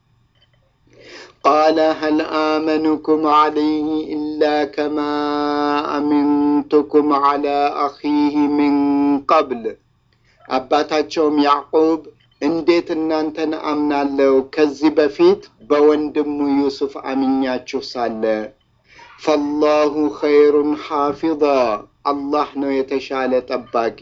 ቃለ ሀል አመኑኩም ዓለይህ ኢላ ከማ አሚንቱኩም ዓላ አኺህ ሚን ቀብል አባታቸውም ያዕቁብ እንዴት እናንተን አምናለሁ ከዚህ በፊት በወንድሙ ዩሱፍ አምኛችሁ ሳለ ፈላሁ ኸይሩን ሓፊظ አላህ ነው የተሻለ ጠባቂ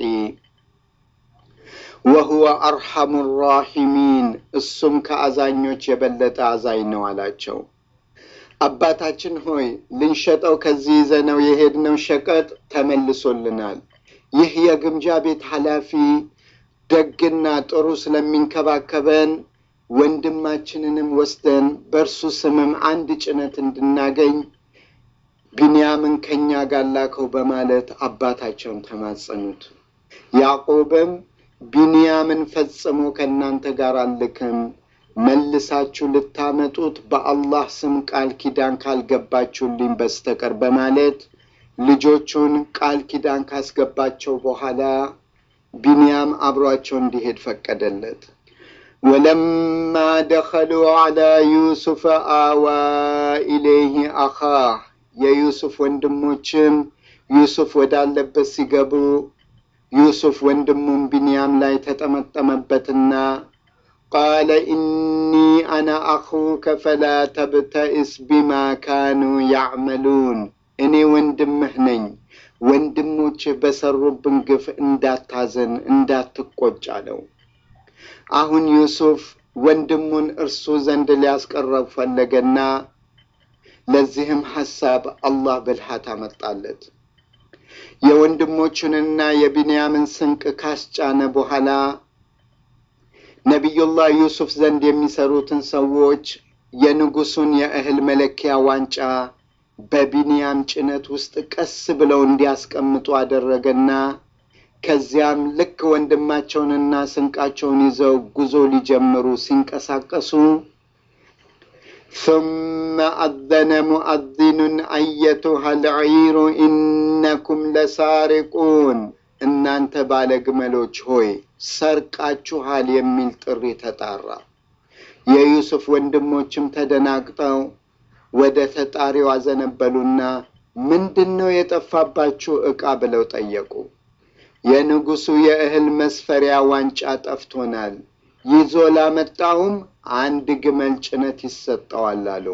ወሁወ አርሐሙ ራሒሚን እሱም ከአዛኞች የበለጠ አዛኝ ነው አላቸው። አባታችን ሆይ ልንሸጠው ከዚህ ይዘነው የሄድነው ሸቀጥ ተመልሶልናል። ይህ የግምጃ ቤት ኃላፊ ደግና ጥሩ ስለሚንከባከበን ወንድማችንንም ወስደን በእርሱ ስምም አንድ ጭነት እንድናገኝ ቢንያምን ከእኛ ጋር ላከው በማለት አባታቸውን ተማጸኑት። ያዕቆብም ቢንያምን ፈጽሞ ከእናንተ ጋር አልክም፣ መልሳችሁ ልታመጡት በአላህ ስም ቃል ኪዳን ካልገባችሁልኝ በስተቀር በማለት ልጆቹን ቃል ኪዳን ካስገባቸው በኋላ ቢንያም አብሯቸው እንዲሄድ ፈቀደለት። ወለማ ደኸሉ ዐላ ዩሱፈ አዋ ኢለይህ አኻህ የዩሱፍ ወንድሞችም ዩሱፍ ወዳለበት ሲገቡ ዩሱፍ ወንድሙም ቢንያም ላይ ተጠመጠመበትና ቃለ ኢኒ አና አኹከ ፈላ ተብተኢስ ቢማ ካኑ ያዕመሉን እኔ ወንድምህ ነኝ ወንድሞችህ በሰሩብን ግፍ እንዳታዘን እንዳትቆጭ አለው። አሁን ዩሱፍ ወንድሙን እርሱ ዘንድ ሊያስቀረብ ፈለገና ለዚህም ሐሳብ አላህ ብልሃት አመጣለት። የወንድሞቹንና የቢንያምን ስንቅ ካስጫነ በኋላ ነቢዩላህ ዩሱፍ ዘንድ የሚሰሩትን ሰዎች የንጉሱን የእህል መለኪያ ዋንጫ በቢንያም ጭነት ውስጥ ቀስ ብለው እንዲያስቀምጡ አደረገና ከዚያም ልክ ወንድማቸውንና ስንቃቸውን ይዘው ጉዞ ሊጀምሩ ሲንቀሳቀሱ ثم أذن مؤذن أيتها العير إنكم لسارقون እናንተ ባለ ግመሎች ሆይ ሰርቃችኋል የሚል ጥሪ ተጣራ። የዩሱፍ ወንድሞችም ተደናግጠው ወደ ተጣሪው አዘነበሉና ምንድን ነው የጠፋባችሁ ዕቃ ብለው ጠየቁ። የንጉሡ የእህል መስፈሪያ ዋንጫ ጠፍቶናል፣ ይዞ ላመጣውም አንድ ግመል ጭነት ይሰጠዋል አሉ።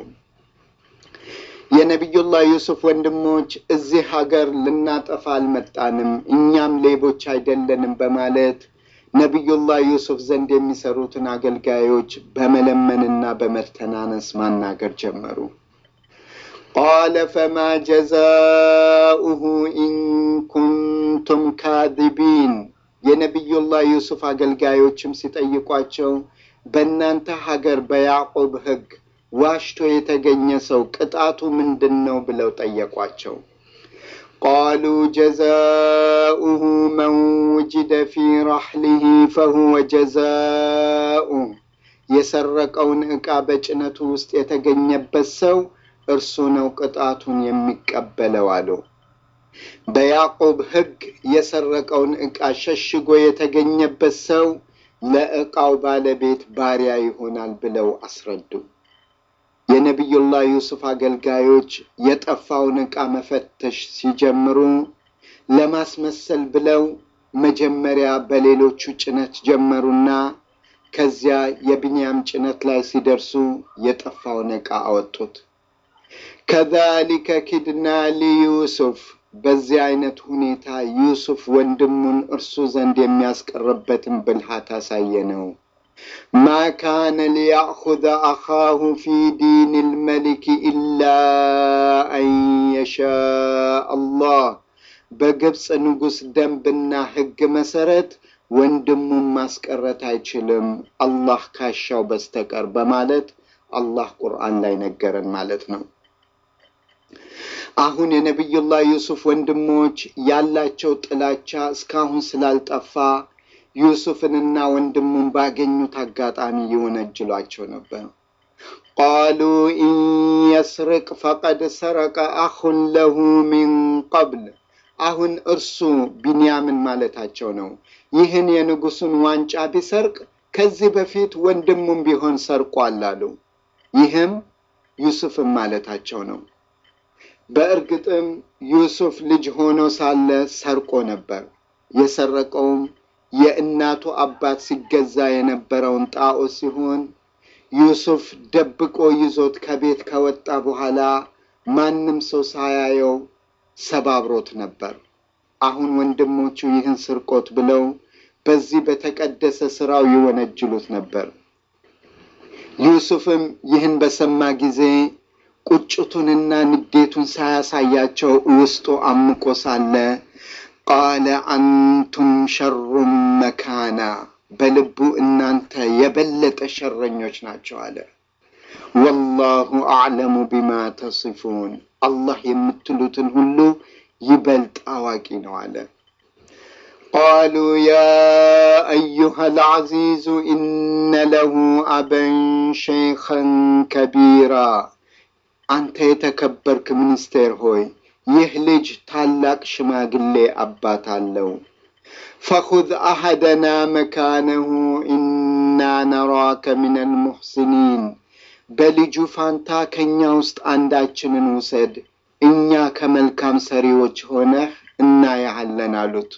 የነቢዩላህ ዩሱፍ ወንድሞች እዚህ ሀገር ልናጠፋ አልመጣንም፣ እኛም ሌቦች አይደለንም በማለት ነቢዩላህ ዩሱፍ ዘንድ የሚሰሩትን አገልጋዮች በመለመንና በመተናነስ ማናገር ጀመሩ። ቃለ ፈማ ጀዛኡሁ ኢን ኩንቱም ካዚቢን። የነቢዩላህ ዩሱፍ አገልጋዮችም ሲጠይቋቸው በእናንተ ሀገር በያዕቆብ ሕግ ዋሽቶ የተገኘ ሰው ቅጣቱ ምንድን ነው ብለው ጠየቋቸው። ቃሉ ጀዛኡሁ መን ውጅደ ፊ ራሕሊሂ ፈሁወ ጀዛኡ የሰረቀውን ዕቃ በጭነቱ ውስጥ የተገኘበት ሰው እርሱ ነው ቅጣቱን የሚቀበለው አሉ። በያዕቆብ ሕግ የሰረቀውን ዕቃ ሸሽጎ የተገኘበት ሰው ለዕቃው ባለቤት ባሪያ ይሆናል ብለው አስረዱ። የነቢዩላህ ዩሱፍ አገልጋዮች የጠፋውን ዕቃ መፈተሽ ሲጀምሩ ለማስመሰል ብለው መጀመሪያ በሌሎቹ ጭነት ጀመሩና ከዚያ የቢንያም ጭነት ላይ ሲደርሱ የጠፋውን ዕቃ አወጡት። ከዛሊከ ኪድና ሊዩሱፍ በዚህ አይነት ሁኔታ ዩሱፍ ወንድሙን እርሱ ዘንድ የሚያስቀርበትን ብልሃት አሳየ ነው። ማ ካነ ሊያእኹዘ አኻሁ ፊ ዲን ልመሊክ ኢላ አን የሻእ አላህ በግብፅ ንጉሥ ደንብና ሕግ መሰረት ወንድሙን ማስቀረት አይችልም አላህ ካሻው በስተቀር በማለት አላህ ቁርአን ላይ ነገረን ማለት ነው። አሁን የነቢዩላህ ዩሱፍ ወንድሞች ያላቸው ጥላቻ እስካሁን ስላልጠፋ ዩሱፍንና ወንድሙን ባገኙት አጋጣሚ ይወነጅሏቸው ነበር። ቃሉ ኢን የስርቅ ፈቀድ ሰረቀ አኹን ለሁ ሚን ቀብል። አሁን እርሱ ቢንያምን ማለታቸው ነው። ይህን የንጉሱን ዋንጫ ቢሰርቅ ከዚህ በፊት ወንድሙም ቢሆን ሰርቋል አሉ። ይህም ዩሱፍን ማለታቸው ነው። በእርግጥም ዩሱፍ ልጅ ሆኖ ሳለ ሰርቆ ነበር። የሰረቀውም የእናቱ አባት ሲገዛ የነበረውን ጣዖት ሲሆን ዩሱፍ ደብቆ ይዞት ከቤት ከወጣ በኋላ ማንም ሰው ሳያየው ሰባብሮት ነበር። አሁን ወንድሞቹ ይህን ስርቆት ብለው በዚህ በተቀደሰ ስራው ይወነጅሉት ነበር። ዩሱፍም ይህን በሰማ ጊዜ ቁጭቱንና ንዴቱን ሳያሳያቸው ውስጡ አምቆ ሳለ ቃለ አንቱም ሸሩም መካና በልቡ እናንተ የበለጠ ሸረኞች ናቸው አለ። ወላሁ አዕለሙ ቢማ ተሲፉን አላህ የምትሉትን ሁሉ ይበልጥ አዋቂ ነው አለ። ቃሉ ያ አዩሃ ልዓዚዙ ኢነ ለሁ አበን ሸይኸን ከቢራ አንተ የተከበርክ ሚኒስቴር ሆይ ይህ ልጅ ታላቅ ሽማግሌ አባት አለው። ፈኹዝ አሐደና መካነሁ ኢና ነራከ ሚነል ሙሕሲኒን በልጁ ፋንታ ከእኛ ውስጥ አንዳችንን ውሰድ፣ እኛ ከመልካም ሰሪዎች ሆነህ እናያሃለን አሉት።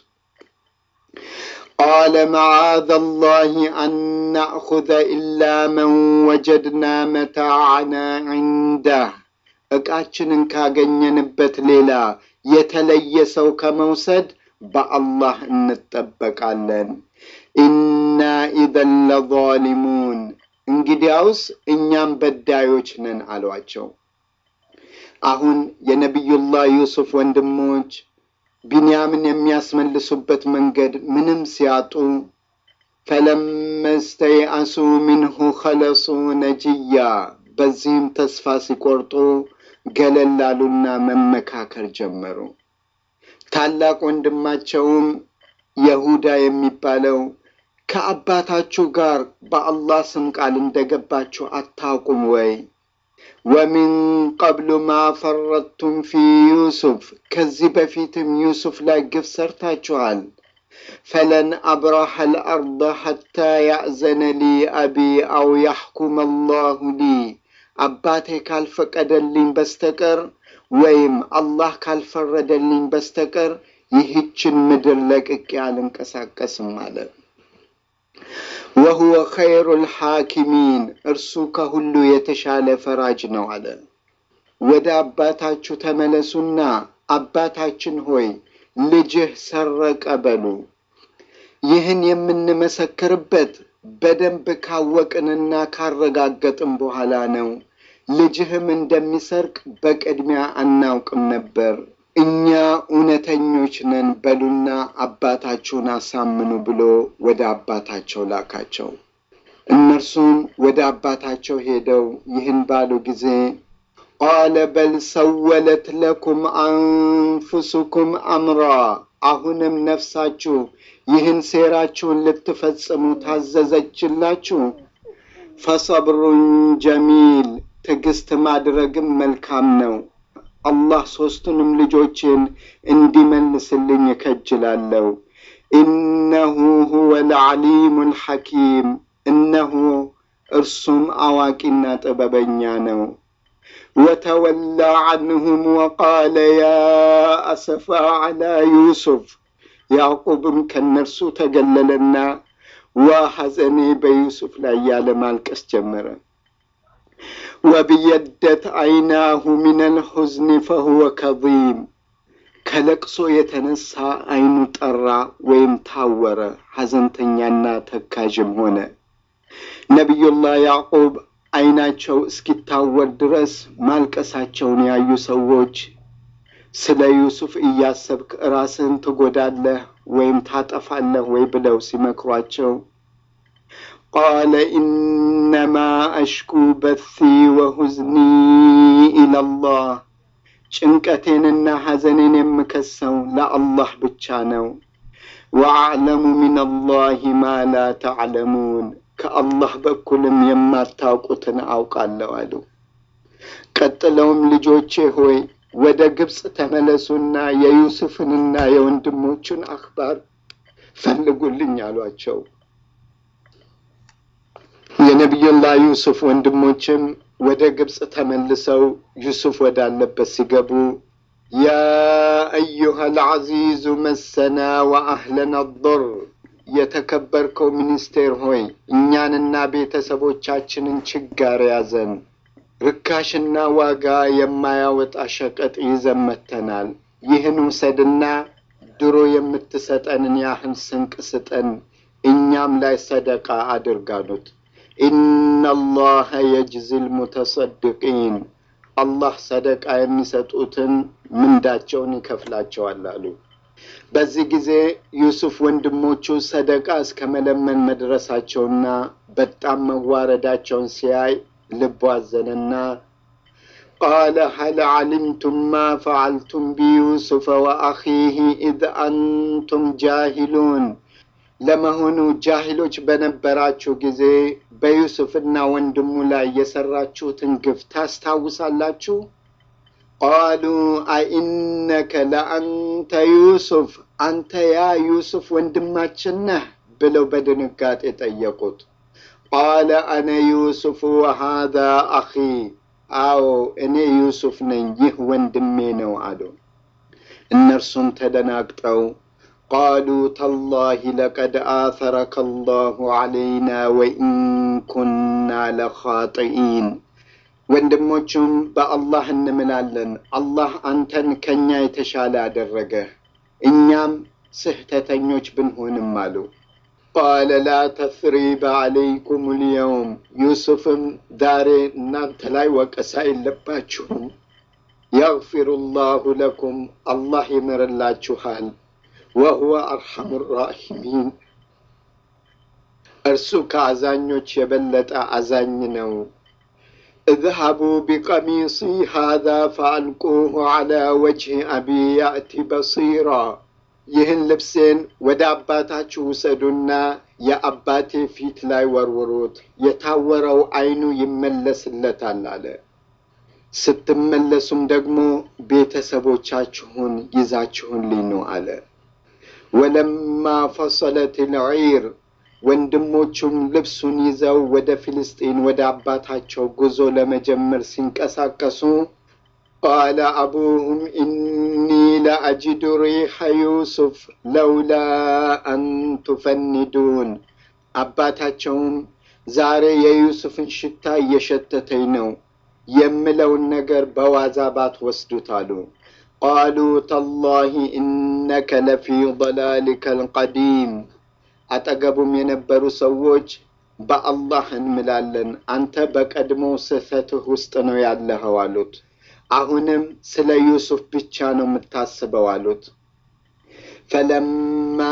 ቃለ መዓዘ ላህ አን ናእኹዘ ኢላ መን ወጀድና መታዕና ዒንደህ ዕቃችንን ካገኘንበት ሌላ የተለየ ሰው ከመውሰድ በአላህ እንጠበቃለን። ኢና ኢዘን ለዛሊሙን እንግዲያውስ እኛም በዳዮች ነን አሏቸው። አሁን የነቢዩላህ ዩሱፍ ወንድሞች ቢንያምን የሚያስመልሱበት መንገድ ምንም ሲያጡ ፈለመ ስተይአሱ ሚንሁ ኸለሱ ነጅያ በዚህም ተስፋ ሲቆርጡ ገለል አሉና መመካከር ጀመሩ። ታላቅ ወንድማቸውም የሁዳ የሚባለው ከአባታችሁ ጋር በአላህ ስም ቃል እንደገባችሁ አታውቁም ወይ? ወሚን ቀብሉ ማ ፈረድቱም ፊ ዩሱፍ ከዚህ በፊትም ዩሱፍ ላይ ግፍ ሰርታችኋል። ፈለን አብረሐ ልአርض ሐታ ያእዘነ ሊ አቢ አው ያሕኩም አላሁ ሊ አባቴ ካልፈቀደልኝ በስተቀር ወይም አላህ ካልፈረደልኝ በስተቀር ይህችን ምድር ለቅቄ አልንቀሳቀስም አለ። ወሁወ ኸይሩ ልሐኪሚን እርሱ ከሁሉ የተሻለ ፈራጅ ነው አለ። ወደ አባታችሁ ተመለሱና አባታችን ሆይ ልጅህ ሰረቀ በሉ። ይህን የምንመሰክርበት በደንብ ካወቅንና ካረጋገጥን በኋላ ነው። ልጅህም እንደሚሰርቅ በቅድሚያ አናውቅም ነበር። እኛ እውነተኞች ነን በሉና አባታችሁን አሳምኑ ብሎ ወደ አባታቸው ላካቸው። እነርሱም ወደ አባታቸው ሄደው ይህን ባሉ ጊዜ ቃለ በል ሰወለት ለኩም አንፉሱኩም አምራ፣ አሁንም ነፍሳችሁ ይህን ሴራችሁን ልትፈጽሙ ታዘዘችላችሁ። ፈሰብሩን ጀሚል ትዕግስት ማድረግም መልካም ነው። አላህ ሦስቱንም ልጆችን እንዲመልስልኝ እከጅላለሁ። ኢነሁ ሁወ ልዓሊሙ ልሐኪም እነሆ እርሱም አዋቂና ጥበበኛ ነው። ወተወላ ዐንሁም ወቃለ ያ አሰፋ ዐላ ዩሱፍ ያዕቁብም ከእነርሱ ተገለለና ዋ ሐዘኔ በዩሱፍ ላይ ያለ ማልቀስ ጀመረ። ወብየደት ዐይናሁ ሚነል ሑዝኒ ፈሁወ ከዚም ከለቅሶ የተነሳ ዐይኑ ጠራ ወይም ታወረ፣ ሐዘንተኛና ተካዥም ሆነ። ነቢዩላህ ያዕቁብ ዐይናቸው እስኪታወር ድረስ ማልቀሳቸውን ያዩ ሰዎች ስለ ዩሱፍ እያሰብክ ራስህን ትጎዳለህ ወይም ታጠፋለህ ወይ ብለው ሲመክሯቸው ቃለ ኢነማ አሽኩ በሲ ወሁዝኒ ኢለላህ ጭንቀቴንና ሐዘኔን የምከሰው ለአላህ ብቻ ነው። ወአዕለሙ ሚነላሂ ማ ላ ተዕለሙን ከአላህ በኩልም የማታውቁትን አውቃለሁ አሉ። ቀጥለውም ልጆቼ ሆይ ወደ ግብፅ ተመለሱና የዩሱፍንና የወንድሞቹን አክባር ፈልጉልኝ አሏቸው። የነቢዩላህ ዩሱፍ ወንድሞችም ወደ ግብፅ ተመልሰው ዩሱፍ ወዳለበት ሲገቡ ያ አዩሃ ልዓዚዙ መሰና ወአህለና ضር የተከበርከው ሚኒስቴር ሆይ እኛንና ቤተሰቦቻችንን ችጋር ያዘን፣ ርካሽና ዋጋ የማያወጣ ሸቀጥ ይዘን መጥተናል። ይህን ውሰድና ድሮ የምትሰጠንን ያህል ስንቅ ስጠን፣ እኛም ላይ ሰደቃ አድርጋሉት። ኢነላሀ የጅዚል ሙተሰድቂን አላህ ሰደቃ የሚሰጡትን ምንዳቸውን ይከፍላቸዋል አሉ። በዚህ ጊዜ ዩሱፍ ወንድሞቹ ሰደቃ እስከ መለመን መድረሳቸውና በጣም መዋረዳቸውን ሲያይ ልቡ አዘነና ቃለ ሀል ዓሊምቱም ማ ፈዓልቱም ቢዩሱፈ ወአኺህ ኢዝ አንቱም ጃሂሉን ለመሆኑ ጃሂሎች በነበራችሁ ጊዜ በዩሱፍና ወንድሙ ላይ የሰራችሁትን ግፍ ታስታውሳላችሁ? ቃሉ አኢነከ ለአንተ ዩሱፍ አንተ ያ ዩሱፍ ወንድማችን ነህ ብለው በድንጋጤ ጠየቁት። ቃለ አነ ዩሱፍ ወሃዛ አኺ አዎ እኔ ዩሱፍ ነኝ፣ ይህ ወንድሜ ነው አሉ። እነርሱም ተደናግጠው ቃሉ ተላሂ ለቀድ አተረከ አላሁ ዐለይና ወኢን ኩና ለኻጢኢን ወንድሞቹም በአላህ እንምላለን አላህ አንተን ከእኛ የተሻለ አደረገ እኛም ስህተተኞች ብንሆንም አሉ። ቃለ ላ ተስሪበ ዐለይኩም ልየውም ዩሱፍም ዛሬ እናንተ ላይ ወቀሳ የለባችሁም። የግፊሩ ላሁ ለኩም አላህ ይምርላችኋል። ወሁወ አርሐሙ ራሒሚን እርሱ ከአዛኞች የበለጠ አዛኝ ነው። እዝሀቡ ቢቀሚሲ ሃዛ ፈአልቁሁ ዐላ ወጅህ አቢ ያእቲ በሲራ ይህን ልብሴን ወደ አባታችሁ ውሰዱና የአባቴ ፊት ላይ ወርውሩት፣ የታወረው ዓይኑ ይመለስለታል አለ። ስትመለሱም ደግሞ ቤተሰቦቻችሁን ይዛችሁልኝ ነው አለ። ወለማ ፈሰለት ልዒር ወንድሞቹም ልብሱን ይዘው ወደ ፊልስጢን ወደ አባታቸው ጉዞ ለመጀመር ሲንቀሳቀሱ ቃለ አቡሁም ኢኒ ለአጅዱ ሪሐ ዩሱፍ ለውላ አን ቱፈኒዱን አባታቸውም ዛሬ የዩሱፍን ሽታ እየሸተተኝ ነው የምለውን ነገር በዋዛ ባትወስዱት አሉ። ቃሉ ተላሂ ኢነከ ለፊ ضላሊከ አልቀዲም አጠገቡም የነበሩ ሰዎች በአላህ እንምላለን አንተ በቀድሞ ስህተትህ ውስጥ ነው ያለኸው አሉት። አሁንም ስለ ዩሱፍ ብቻ ነው የምታስበው አሉት። ፈለማ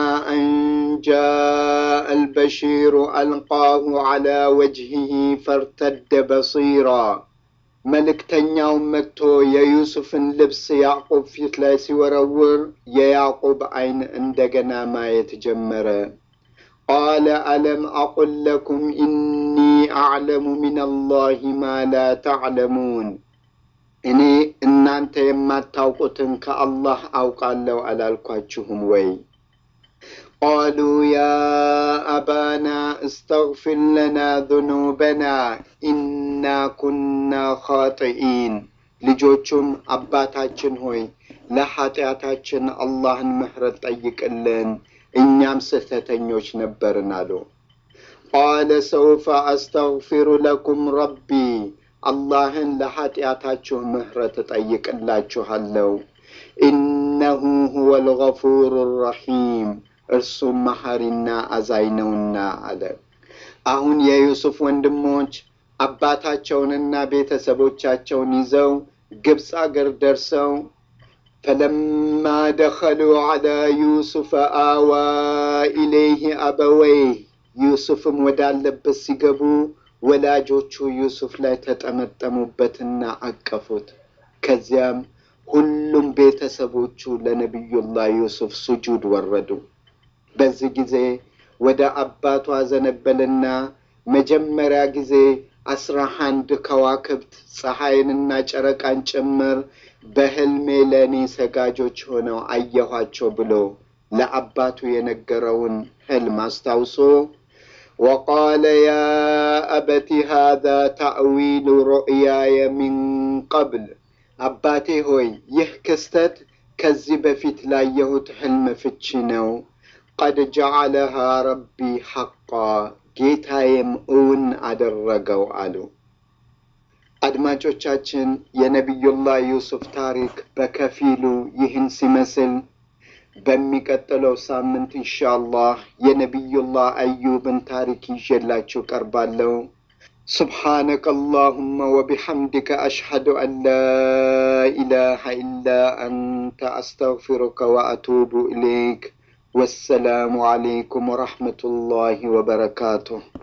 አንጃአ አልበሺሩ አልቃሁ ዐላ ወጅሂህ ፈርተደ በሲራ መልእክተኛው መጥቶ የዩሱፍን ልብስ ያዕቁብ ፊት ላይ ሲወረውር የያዕቁብ ዓይን እንደገና ማየት ጀመረ። ቃለ አለም አቁል ለኩም ኢኒ አዕለሙ ሚን አላህ ማ ላ ተዕለሙን እኔ እናንተ የማታውቁትን ከአላህ አውቃለሁ አላልኳችሁም ወይ? ቃሉ ያ አባና እስተግፊር ለና ذኑበና ኢና ኩና ኻጢኢን ልጆቹም አባታችን ሆይ ለኃጢአታችን አላህን ምህረት ጠይቅልን እኛም ስህተተኞች ነበርን አሉ። ቃለ ሰውፈ አስተግፊሩ ለኩም ረቢ አላህን ለኃጢአታችሁ ምህረት እጠይቅላችኋለሁ። ኢነሁ ሁወ ልገፉሩ ረሒም እርሱም መሐሪና አዛኝ ነውና አለ። አሁን የዩሱፍ ወንድሞች አባታቸውንና ቤተሰቦቻቸውን ይዘው ግብፅ አገር ደርሰው ፈለማ ደኸሉ ዐላ ዩሱፈ አዋ ኢለይህ አበወይህ ዩሱፍም ወዳለበት ሲገቡ ወላጆቹ ዩሱፍ ላይ ተጠመጠሙበትና አቀፉት። ከዚያም ሁሉም ቤተሰቦቹ ለነቢዩላህ ዩሱፍ ሱጁድ ወረዱ። በዚህ ጊዜ ወደ አባቱ አዘነበልና መጀመሪያ ጊዜ አስራ አንድ ከዋክብት ፀሐይንና ጨረቃን ጭምር በሕልሜ ለእኔ ሰጋጆች ሆነው አየኋቸው ብሎ ለአባቱ የነገረውን ሕልም አስታውሶ ወቃለ ያ አበቲ ሃዛ ታዕዊሉ ሩእያየ ሚን ቀብል አባቴ ሆይ ይህ ክስተት ከዚህ በፊት ላየሁት ሕልም ፍቺ ነው። ቀድ ጀዓለሃ ረቢ ሐቃ ጌታዬም እውን አደረገው አሉ። አድማጮቻችን የነቢዩላህ ዩሱፍ ታሪክ በከፊሉ ይህን ሲመስል በሚቀጥለው ሳምንት ኢንሻአላህ የነቢዩላህ አዩብን ታሪክ ይዤላችሁ ቀርባለሁ። سبحانك اللهم وبحمدك أشهد أن لا إله إلا أنت أستغفرك وأتوب إليك والسلام عليكم ورحمة الله وبركاته